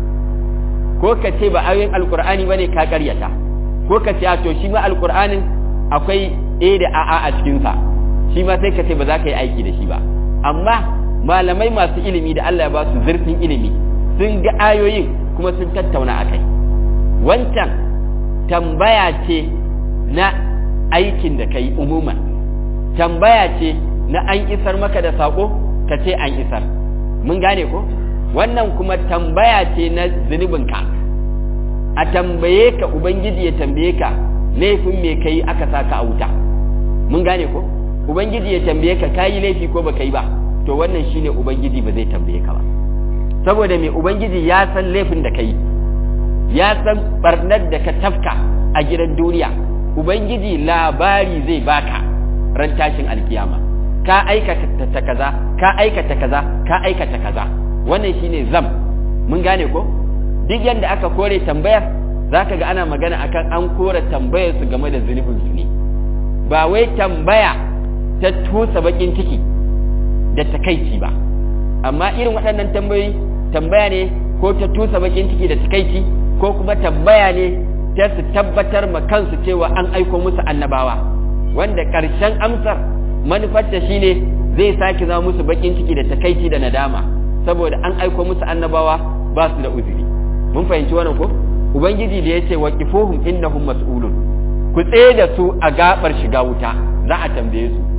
ko ka ce ba ayoyin alkur'ani ba ne ka ƙaryata ko ka ce a to shi ma alkur'anin akwai a da a'a a cikinsa shi ma sai ka ce ba za ka yi aiki da shi ba amma malamai masu ilimi da Allah ya ba su zurfin ilimi sun ga ayoyin kuma sun tattauna a kai wancan tambaya ce na aikin da ka yi umuman tambaya ce na an isar maka da saƙo ka ce an isar mun gane ko wannan kuma tambaya ce na zunubinka a tambaye ka ubangiji ya tambaye ka laifin me kai aka saka a wuta mun gane ko ubangiji ya tambaye ka kayi laifi ko baka yi ba to wannan shine ubangiji ba zai tambaye ka ba saboda me ubangiji ya san laifin da kai ya san barnar da ka tafka a gidan duniya ubangiji labari zai baka ran tashin alkiyama ka aikata kaza ka aikata kaza ka aikata kaza wannan shine zam mun gane ko duk yanda aka kore tambayar zaka ga ana magana akan an kore tambayar su game da zunubin su ne ba wai tambaya ta tusa bakin ciki da takaici ba amma irin waɗannan tambayoyi tambaya ne ko ta tusa bakin ciki da takaici ko kuma tambaya ne ta su tabbatar ma kansu cewa an aiko musu annabawa wanda ƙarshen amsar manufarta shine zai sake zama musu bakin ciki da takaici da nadama saboda an aiko musu annabawa ba su da uzuri mun fahimci wannan ko ubangiji da yace waqifuhum innahum mas'ulun ku tsaye da su a gabar shiga wuta za a tambaye su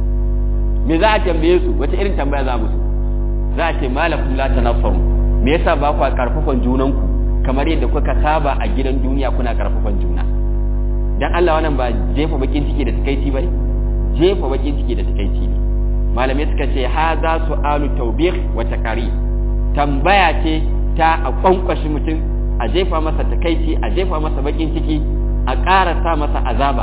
me za a tambaye su wata irin tambaya za musu za a ce malakum la tanaffaru me yasa ba ku karfafan junanku kamar yadda kuka saba a gidan duniya kuna karfafan juna dan Allah wannan ba jefa bakin ciki da takaici bane jefa bakin ciki da takaici ne malamai suka ce haza su'alu tawbih wa takari tambaya ce ta a kwankwashi mutum a jefa masa takaici a jefa masa bakin ciki a ƙara sa masa azaba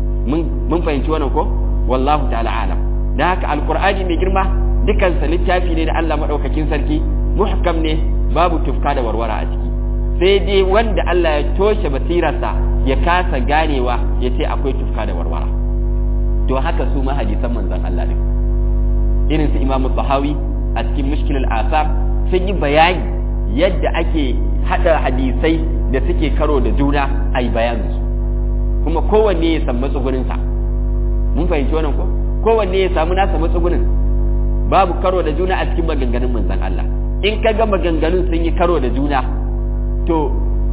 mun fahimci wannan ko wallahu ta'ala alam dan haka alqur'ani mai girma dukansa littafi ne da Allah madaukakin sarki muhkam ne babu tufka da warwara a ciki sai dai wanda Allah ya toshe basirarsa ya kasa ganewa ya ce akwai tufka da warwara to haka su ma hadisan manzon Allah ne irin su Imam Bahawi a cikin Mushkilul Asar sun yi bayani yadda ake hada hadisai da suke karo da juna a yi bayanin su kuma kowanne ya samu matsugunin sa mun fahimci wannan ko kowanne ya samu nasa matsugunin babu karo da juna a cikin maganganun manzon Allah in ka ga maganganun sun yi karo da juna to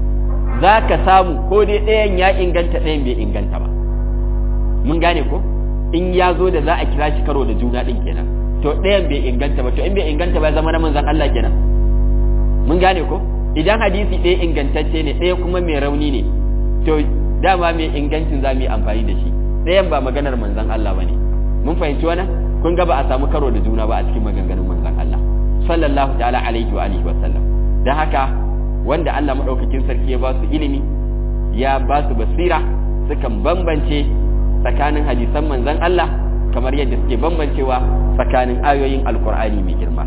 za ka samu ko dai ɗayan ya inganta ɗayan bai inganta ba mun gane ko in ya zo da za a kira shi karo da juna ɗin kenan to ɗayan bai inganta ba to in bai inganta ba zama na manzan Allah kenan mun gane ko idan hadisi ɗaya ingantacce ne ɗaya kuma mai rauni ne to dama mai ingancin za mu yi amfani da shi ɗayan ba maganar manzan Allah ba ne mun fahimci wannan kun ga ba a samu karo da juna ba a cikin maganganun manzan Allah sallallahu ta'ala alaihi wa alihi wa sallam dan haka wanda Allah madaukakin sarki ya ba su ilimi ya ba su basira sukan bambance tsakanin hadisan manzan Allah kamar yadda suke bambancewa tsakanin ayoyin alkur'ani mai girma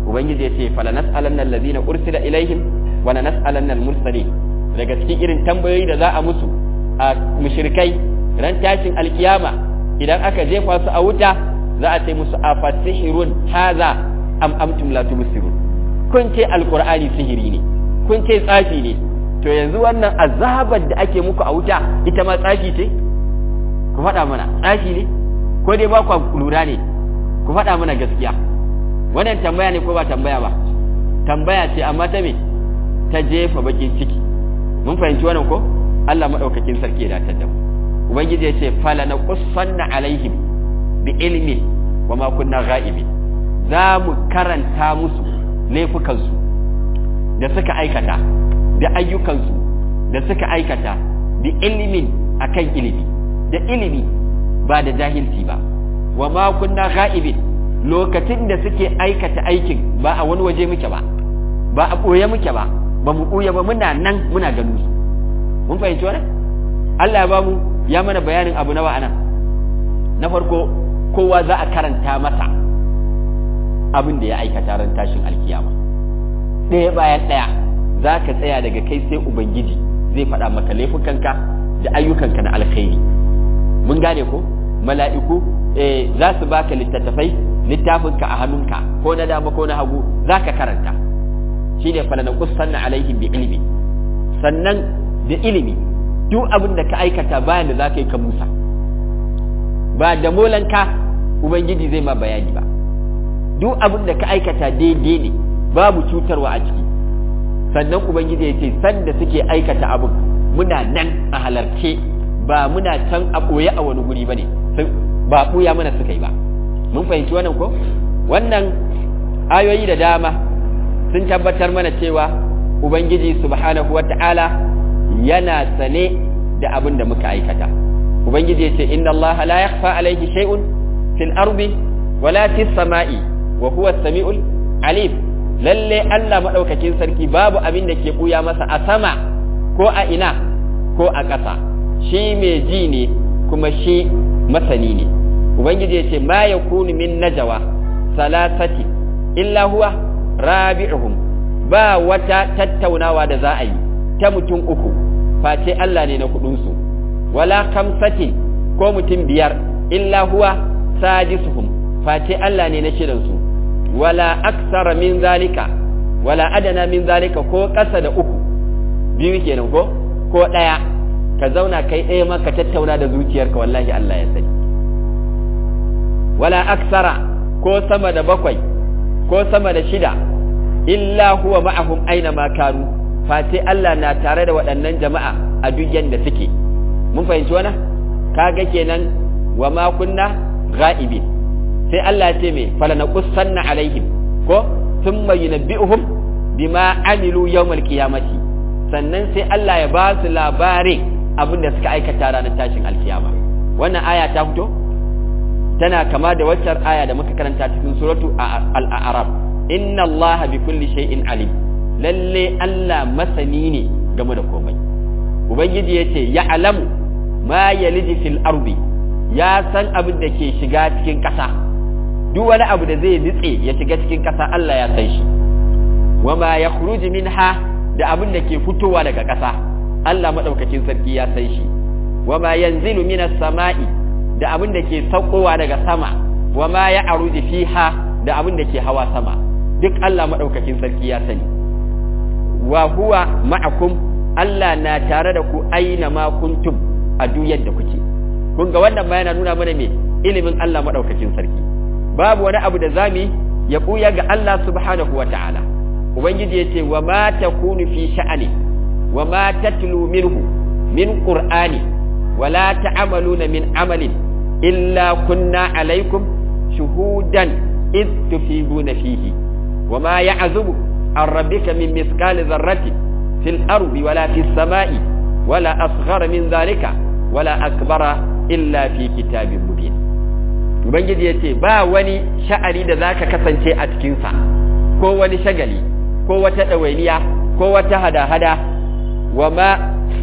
ubangiji ya ce fala nas'alanna allazina ursila ilaihim wa la nas'alanna al-mursalin daga cikin irin tambayoyi da za a musu a mushrikai ran tashin alkiyama idan aka jefa su a wuta za a ce musu afatihirun haza am amtum la tubsirun kun ce alqur'ani sihiri ne kun ce tsafi ne to yanzu wannan azabar da ake muku a wuta ita ma tsafi ce ku faɗa mana tsafi ne ko dai ba ku lura ne ku faɗa mana gaskiya wannan tambaya ne ko ba tambaya ba tambaya ce amma ta me ta jefa bakin ciki mun fahimci wannan ko Allah madaukakin sarki ya datar da mu ubangiji ya ce fala na qussanna alaihim bi ilmi wa ma kunna ghaibin za mu karanta musu laifukansu da suka aikata da ayyukansu da suka aikata bi ilimin akan ilimi da ilimi ba da jahilci ba wa ma kunna ghaibin lokacin da suke aikata aikin ba a wani waje muke ba ba a ɓoye muke ba ba mu ɓoye ba muna nan muna ganin su mun fahimci wannan Allah ya ba mu ya mana bayanin abu nawa anan na farko kowa za a karanta masa abin da ya aikata ran tashin alkiyama ɗaya bayan ɗaya za ka tsaya daga kai sai ubangiji zai faɗa maka laifukanka da ayyukanka na alkhairi mun gane ko mala'iku eh, za su baka littattafai littafinka a hannunka ko na dama ko na hagu za ka karanta shi ne falana kusanna alaihim bi ilimi sannan da ilimi duk abin da ka aikata bayan da za ka yi ka musa ba da molanka ubangiji zai ma bayani ba duk abin da ka aikata daidai ne babu cutarwa a ciki sannan ubangiji ya ce sanda suke aikata abin muna nan a halarce ba muna can a ɓoye a wani guri ba ne ba ɓuya mana suka yi ba mun fahimci wannan ko wannan ayoyi da dama sun tabbatar mana cewa ubangiji subhanahu wa ta'ala yana sane da abin da muka aikata ubangiji ya ce inna Allah la yakhfa alayhi shay'un fil ardi wala fis sama'i wa huwa as-sami'ul alim lalle Allah madaukakin sarki babu abin da ke buya masa a sama ko a ina ko a ƙasa shi mai ji ne kuma shi masani ne ubangiji ya ce ma yakunu min najawa salasati illa huwa rabi'uhum ba wata tattaunawa da za a yi ta mutum uku face Allah ne na kudinsu wala kamsatin ko mutum biyar illa huwa sadisuhum face Allah ne na shirinsu wala aksara min zalika wala adana min zalika ko ƙasa da uku biyu kenan ko ko ɗaya ka zauna kai ɗaya ma ka tattauna da zuciyarka wallahi Allah ya sani wala aksara ko sama da bakwai ko sama da shida illa huwa ma'ahum aina ma kanu face Allah na tare da waɗannan jama'a a duk yanda suke mun fahimci wannan kaga kenan wa ma kunna ghaibi sai Allah ya ce me fala naqussanna alaihim ko thumma yunabbi'uhum bima amilu yawmal qiyamati sannan sai Allah ya ba su labarin abin da suka aikata ranar tashin alkiyama wannan aya ta fito tana kama da waccar aya da muka karanta cikin suratu al-a'raf inna allaha bi kulli shay'in alim lalle Allah masani ne game da komai ubangiji yace ya alamu ma yaliji fil ardi ya san abin da ke shiga cikin ƙasa duk wani abu da zai nitse ya shiga cikin ƙasa Allah ya san shi wa ma yakhruju minha da abin da ke fitowa daga ƙasa Allah madaukakin sarki ya san shi wa ma yanzilu minas sama'i da abin da ke saukowa daga sama wa ma ya aruji fiha da abin da ke hawa sama duk Allah maɗaukakin sarki ya sani wa huwa ma'akum Allah na tare da ku aina ma kuntum a duk yadda kuke kun ga wannan ma yana nuna mana me ilimin Allah maɗaukakin sarki babu wani abu da zamu ya buya ga Allah subhanahu wa ta'ala ubangiji ya ce wa ma takunu fi sha'ani wa ma tatlu minhu min qur'ani wala ta'amaluna min amalin illa kunna alaikum shuhudan id tufiduna fihi wama ya'zubu an rabbika min mithqali dharratin fil ardi wala fis samai wala asghara min dhalika wala akbara illa fi kitabin mubin ubangiji yace ba wani sha'ari da zaka kasance a cikin sa ko wani shagali ko wata dawainiya ko wata hada-hada wama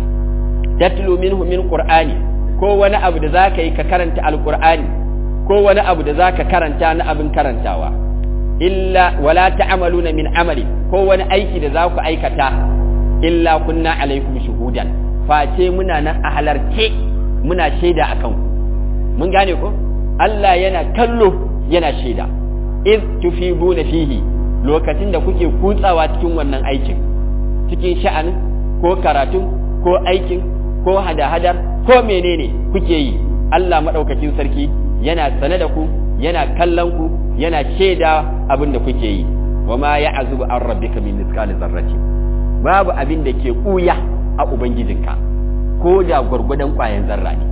tatlu minhu min qur'ani ko wani abu da zaka yi ka karanta alqur'ani ko wani abu da zaka karanta na abin karantawa illa wala ta'maluna min amali ko wani aiki da za ku aikata illa kunna alaikum shuhudan face muna nan a halarce muna shaida akan ku mun gane ko Allah yana kallo yana shaida iz tufiduna fihi lokacin da kuke kutsawa cikin wannan aikin cikin sha'anin ko karatun ko aikin ko hada-hadar ko menene kuke yi Allah madaukakin sarki yana sane da ku yana kallon ku yana shaida abin da kuke yi wa ma ya'zubu an rabbika min mithqali zarrati babu abin da ke kuya a ubangijinka ko da gwargwadon kwayan zarra ne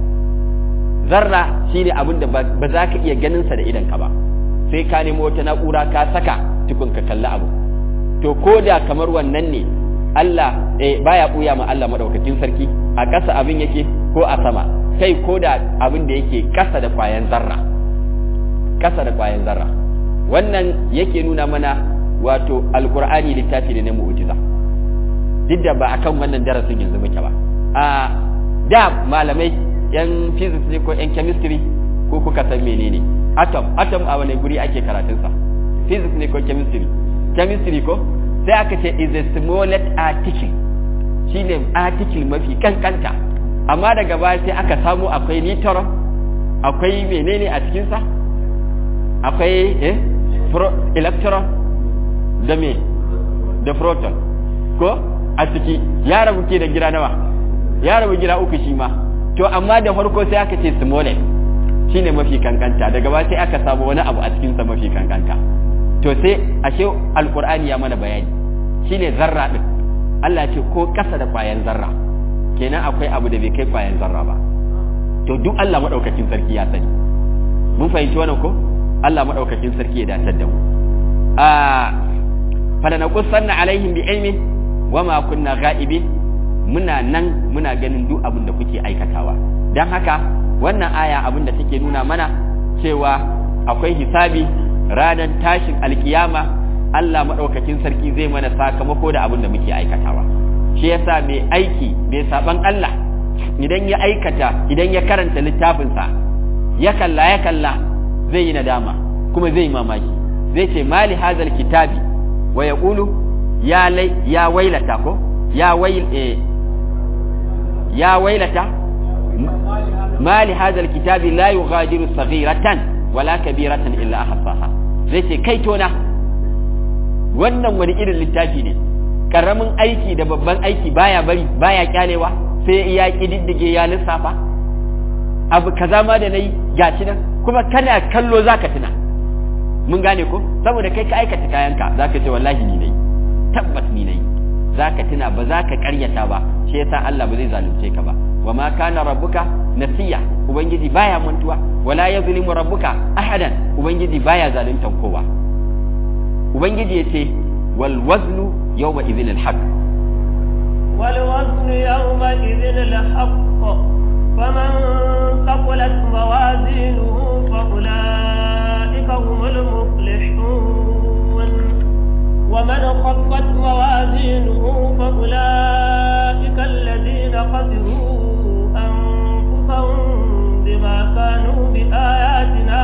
zarra shine abin da ba za ka iya ganin sa da idan ka ba sai ka nemo wata na'ura ka saka tukun ka kalli abu to ko da kamar wannan ne Allah eh baya kuya ma Allah madaukakin sarki a ƙasa abin yake ko a sama kai ko da abin da yake ƙasa da kwayan zarra ƙasa da kwayan zarra wannan yake nuna mana wato alqur'ani littafi ne na mu'jiza duk da ba akan wannan darasin yanzu muke ba a da malamai yan physics ne ko yan chemistry ko kuka san menene atom atom a wani guri ake karatun sa physics ne ko chemistry chemistry ko sai aka ce is a smallest article shine article mafi kankanta amma daga baya sai aka samu akwai neutron akwai menene a cikin sa akwai eh pro electron da me da proton ko a ciki ya rabu ke da gida nawa ya rabu gida uku shi ma to amma da farko sai aka ce smallest shine mafi kankanta daga ba sai aka samu wani abu a cikin sa mafi kankanta to sai ashe alqur'ani ya mana bayani shine zarra din Allah ce ko kasa da kwayan zarra kenan akwai abu da bai kai kwayan zarra ba to duk Allah madaukakin sarki ya sani mun fahimci wannan ko Allah madaukakin sarki ya datar da mu a fala naqussanna alaihim bi ilmi wama kunna ghaibin muna nan muna ganin duk abin da kuke aikatawa don haka wannan aya abin da take nuna mana cewa akwai hisabi ranar tashin alkiyama Allah maɗaukakin sarki zai mana sakamako da abin da muke aikatawa shi yasa mai aiki mai saban Allah idan ya aikata idan ya karanta littafinsa ya kalla ya kalla zai yi nadama kuma zai yi mamaki zai ce mali hazal kitabi wa yaqulu ya lai ya wailata ko ya wail eh, يا ويلتا ما لهذا الكتاب لا يغادر صغيرة ولا كبيرة إلا أحصاها zai ce kai tona wannan wani irin littafi ne karamin aiki da babban aiki baya bari baya kyalewa sai ya kididdige ya lissafa abu kaza ma da nayi gashi nan kuma kana kallo zaka tuna mun gane ko saboda kai ka aikata kayanka zaka ce wallahi ni nayi tabbas ni nayi zaka tuna ba za ka karyata ba shi yasa Allah ba zai zalunce ka ba wa ma kana rabbuka nasiya ubangiji baya mantuwa wala yazlimu rabbuka ahadan ubangiji baya zaluntan kowa ubangiji yace wal waznu yawma idhin al haqq wal waznu yawma idhin al haqq faman thaqulat mawazinuhu fa ulaika humul muflihun ومن خفت موازينه فأولئك الذين خسروا أنفسهم بما كانوا بآياتنا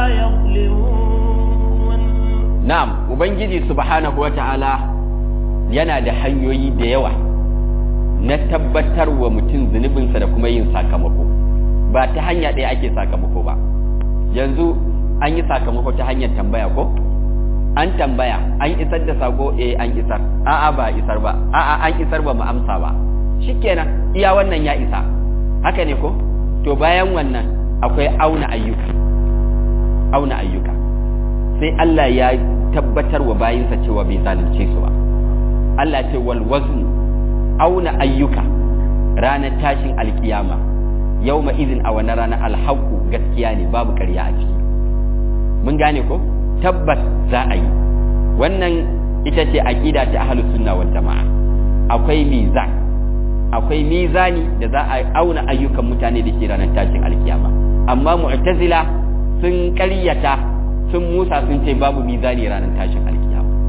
يظلمون نعم وبنجي سبحانه وتعالى yana da hanyoyi da yawa na tabbatar wa mutum zunubinsa da kuma yin sakamako ba ta hanya ɗaya ake sakamako ba yanzu an yi sakamako ta hanyar tambaya ko an tambaya an isar da sako eh an isar a'a ba isar ba a'a an isar ba mu amsa ba shikenan iya wannan ya isa haka ne ko to bayan wannan akwai auna ayyuka auna ayyuka sai Allah ya tabbatar wa bayinsa cewa bai zalunce su ba Allah ce wal wazn auna ayyuka ranar tashin alkiyama yawma idin a wannan ranar alhaqu gaskiya ne babu ƙarya a ciki mun gane ko tabbas za a yi wannan ita ce aqida ta ahlus sunna wal jamaa akwai mizan akwai mizani da za a auna ayyukan mutane da ke ranar tashin alkiyama amma mu'tazila sun ƙaryata sun musa sun ce babu mizani ranar tashin alkiyama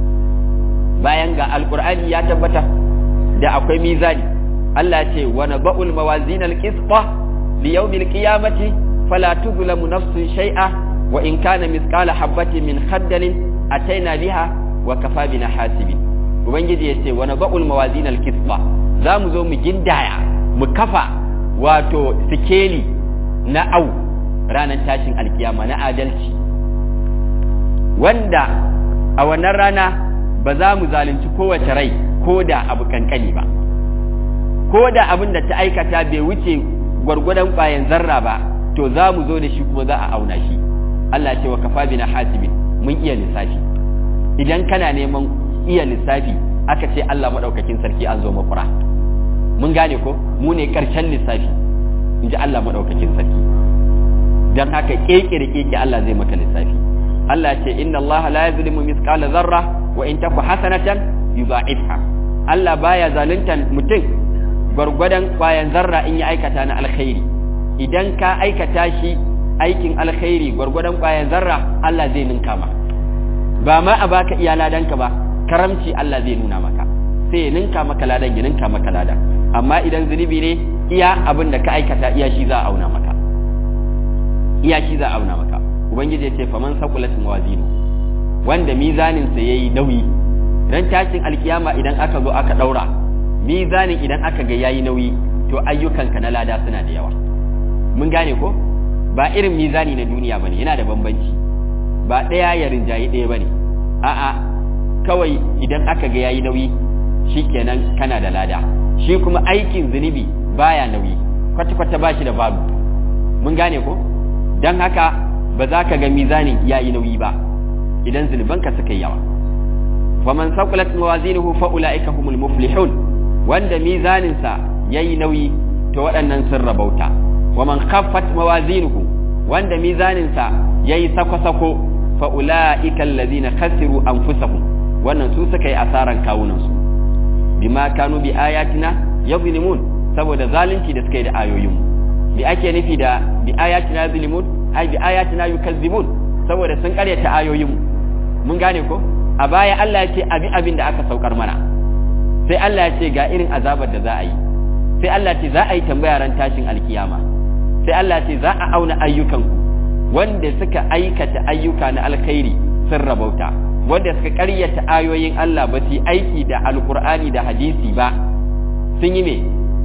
bayan ga alqur'ani ya tabbata da akwai mizani Allah ce wa naba'ul mawazin alqisṭa li yawmil qiyamati fala tuzlamu nafsun shay'a wa in kana mithqala habatin min khardalin ataina biha wa kafa bina hasibin ubangiji yace wa nadul mawazin al-qisṭa za mu zo mu gindaya mu kafa wato sikeli na au ranar tashin alkiyama na adalci wanda a wannan rana ba za mu zalunci kowace rai ko da abu kankani ba ko da abin da ta aikata bai wuce gwargwadon ƙwayan zarra ba to za mu zo da shi kuma za a auna shi Allah ce wa kafa bina hasibin mun iya lissafi idan kana neman iya lissafi aka ce Allah madaukakin sarki an zo makura mun gane ko mu ne karshen lissafi in ji Allah madaukakin sarki dan haka keke da keke Allah zai maka lissafi Allah ce inna Allah la yuzlimu mithqala dharra wa in taku hasanatan yudha'ifha Allah baya zaluntan mutum gwargwadon kwayan zarra in ya aikata na alkhairi idan ka aikata shi aikin alkhairi gwargwadon kwayan zarra Allah zai ninka ma ba ma a baka iya ladanka ba karamci Allah zai nuna maka sai ya ninka maka ladan ya ninka maka ladan amma idan zunubi ne iya abin da ka aikata iya shi za a auna maka iya shi za a auna maka ubangiji ya ce faman saqulat mawazinu wanda mizanin sa yayi nauyi ran tashin alkiyama idan aka zo aka daura mizanin idan aka ga yayi nauyi to ayyukanka na lada suna da yawa mun gane ko ba irin mizani na duniya bane yana da bambanci ba ɗaya ya rinjayi ɗaya bane a'a kawai idan aka ga yayi nauyi shikenan kana da lada shi kuma aikin zunubi baya nauyi kwata kwata ba shi da babu mun gane ko dan haka ba za ka ga mizanin yayi nauyi ba idan zunubanka suka yi yawa faman saqulat mawazinuhu fa ulaika humul muflihun wanda mizaninsa yayi nauyi to waɗannan sun rabauta wa man khaffat mawazinuhu wanda mizaninsa yayi sako-sako fa ulaika allazina khasiru anfusahum wannan su suka yi asaran kawunan su bima kanu bi ayatina yadhlimun saboda zalunci da suka yi da ayoyin bi ake nufi da bi ayatina yadhlimun ai bi ayatina yukazzibun saboda sun karyata ayoyin mun gane ko a baya Allah ya ce abi abin da aka saukar mana sai Allah ya ce ga irin azabar da za a yi sai Allah ce za a yi tambaya ran tashin alkiyama sai Allah ce za a auna ayyukanku wanda suka aikata ayyuka na alkhairi sun rabauta wanda suka ƙaryata ayoyin Allah ba su aiki da alkur'ani da hadisi ba sun yi me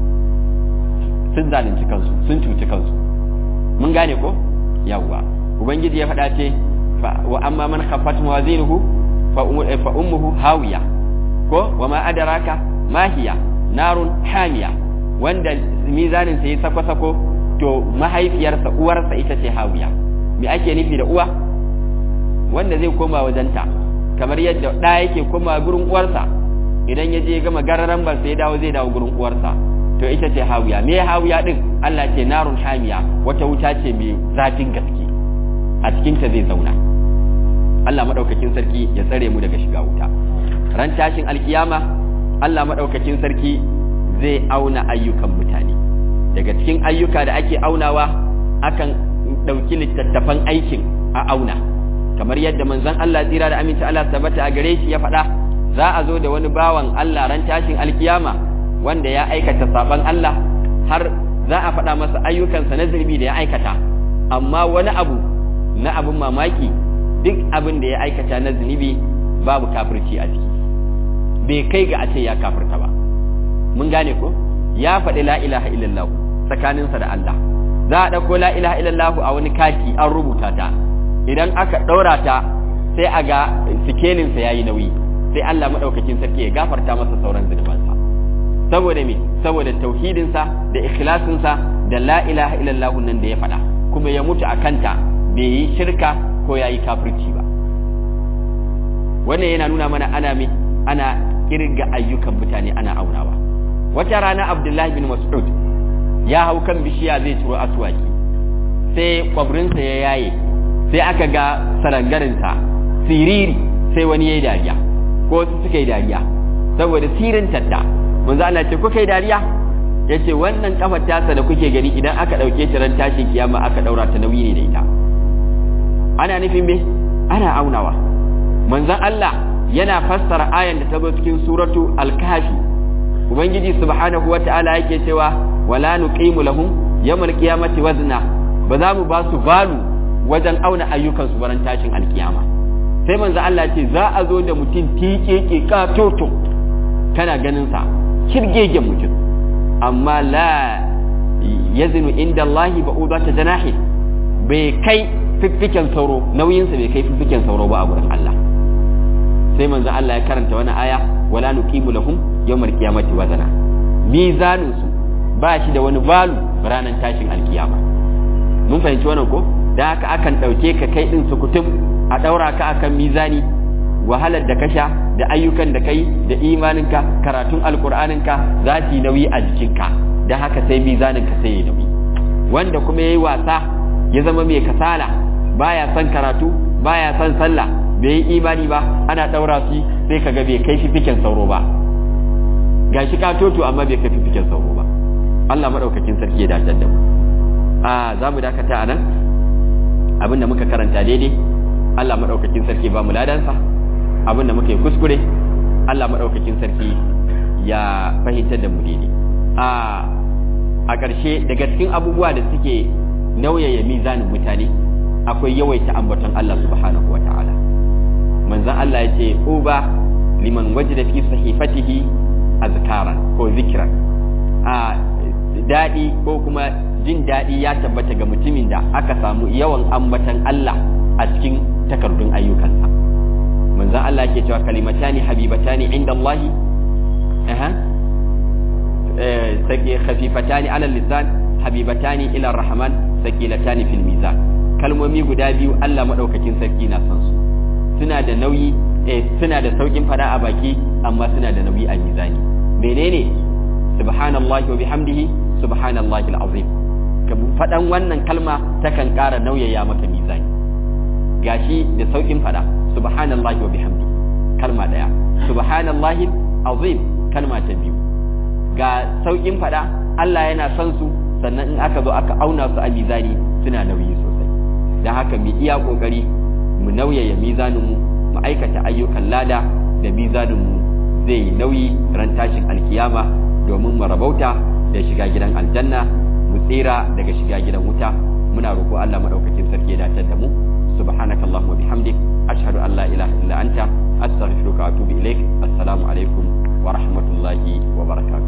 sun zalunci kansu sun cuci kansu mun gane ko yawwa ubangiji ya faɗa ce wa amma man khaffat mawazinuhu fa ummuhu hawiya ko wa ma adraka ma hiya narun hamiya wanda mizanin sa yi sako-sako to mahaifiyarsa uwarsa ita ce hawiya me ake nufi da uwa wanda zai koma wajenta kamar yadda ɗa yake koma gurin uwarsa idan ya je gama gararan bar sai dawo zai dawo gurin uwarsa to ita ce hawiya me hawiya din Allah ce narun hamiya wata wuta ce mai zafin gaske a cikin ta zai zauna Allah madaukakin sarki ya tsare mu daga shiga wuta ran tashin alkiyama Allah madaukakin sarki zai auna ayyukan mutane daga cikin ayyuka da ake aunawa akan ɗauki littattafan aikin a auna kamar yadda manzon Allah tsira da aminci Allah tabbata a gare shi ya faɗa za a zo da wani bawan Allah ran tashin alkiyama wanda ya aikata saban Allah har za a faɗa masa ayyukansa na zunubi da ya aikata amma wani abu na abin mamaki duk abin da ya aikata na zunubi babu kafirci a ciki bai kai ga a ce ya kafirta ba mun gane ko ya faɗi la ilaha illallah tsakaninsa da Allah za a ɗauko la ilaha illallah a wani kati an rubuta ta idan aka ɗaura ta sai a ga sikelinsa ya yi nauyi sai Allah maɗaukakin sarki ya gafarta masa sauran zunubansa saboda me saboda tauhidinsa da ikhlasinsa da la ilaha illallah nan da ya faɗa kuma ya mutu a kanta bai yi shirka ko ya yi kafirci ba wannan yana nuna mana ana me ana kirga ayyukan mutane ana aunawa wata rana abdullahi bin mas'ud ya hau kan bishiya zai ciro aswaki sai kwabrinsa ya yaye sai aka ga sarangarinsa siriri sai wani ya yi dariya ko su suka yi dariya saboda sirin tadda manzo Allah ce kuka yi dariya yace wannan kafar tasa da kuke gani idan aka dauke ta ran tashin kiyama aka daura ta nauyi ne da ita ana nufin me ana aunawa manzon Allah yana fassara ayan da ta zo cikin suratu al-kahfi ubangiji subhanahu wata'ala yake cewa wala nuqimu lahum yawmal qiyamati wazna ba za mu ba su balu wajen auna ayyukan su baran tashin alkiyama sai manzo Allah ce za a zo da mutum tiƙeƙe katoto kana ganin sa kirgegen mutum amma la yazinu inda Allah ba'uda ta janahi bai kai fiffiken sauro nauyinsa bai kai fiffiken sauro ba a gurin Allah sai manzo Allah ya karanta wani aya wala nuqimu lahum yawmal qiyamati wazana mizanin su ba shi da wani balu ranar tashin alkiyama mun fahimci wannan ko da haka akan dauke ka kai din sukutum a daura ka akan mizani wahalar da ka sha da ayyukan da kai da imaninka karatun alkur'aninka za su yi nauyi a jikinka da haka sai mizaninka sai ya nauyi wanda kuma ya yi wasa ya zama mai kasala baya son karatu baya son sallah bai yi imani ba ana ɗaura su sai kaga bai kai fifiken sauro ba gashi ka toto amma bai kai fifiken sauro ba Allah madaukakin sarki ya dace da mu a za mu dakata a nan abinda muka karanta daidai Allah madaukakin sarki ba mu ladansa abinda muka yi kuskure Allah madaukakin sarki ya fahimtar da mu daidai a a ƙarshe daga cikin abubuwa da suke nauyaya mizanin mutane akwai yawaita ambaton Allah subhanahu wa ta'ala manzon Allah ya ce uba liman wajida fi sahifatihi azkaran ko zikran a daɗi ko kuma jin daɗi ya tabbata ga mutumin da aka samu yawan ambatan Allah a cikin takardun ayyukansa manzon Allah ke cewa kalimatani habibatani inda Allah aha sake khafifatani ala lisan habibatani ila rahman sakilatani fil mizan kalmomi guda biyu Allah madaukakin sarki na son su suna da nauyi eh suna da saukin fada a baki amma suna da nauyi a mizani menene subhanallahi wa bihamdihi subhanallahi alazim ka fadan wannan kalma takan ƙara nauyaya maka mizani gashi da saukin fada subhanallahi wa bihamdihi kalma daya subhanallahi azim kalma ta biyu ga saukin fada Allah yana son su sannan in aka zo aka auna su a mizani suna nauyi sosai da haka mu iya kokari mu nauyaya mizanin mu mu aikata ayyukan lada da mizanin mu zai yi nauyi ran tashin alkiyama domin mu rabauta da shiga gidan aljanna mu tsira daga shiga gidan wuta muna roƙo Allah madaukakin sarki ya dace da mu subhanakallahumma bihamdik ashhadu an la ilaha illa anta astaghfiruka wa atubu ilaik assalamu alaikum wa rahmatullahi wa barakatuh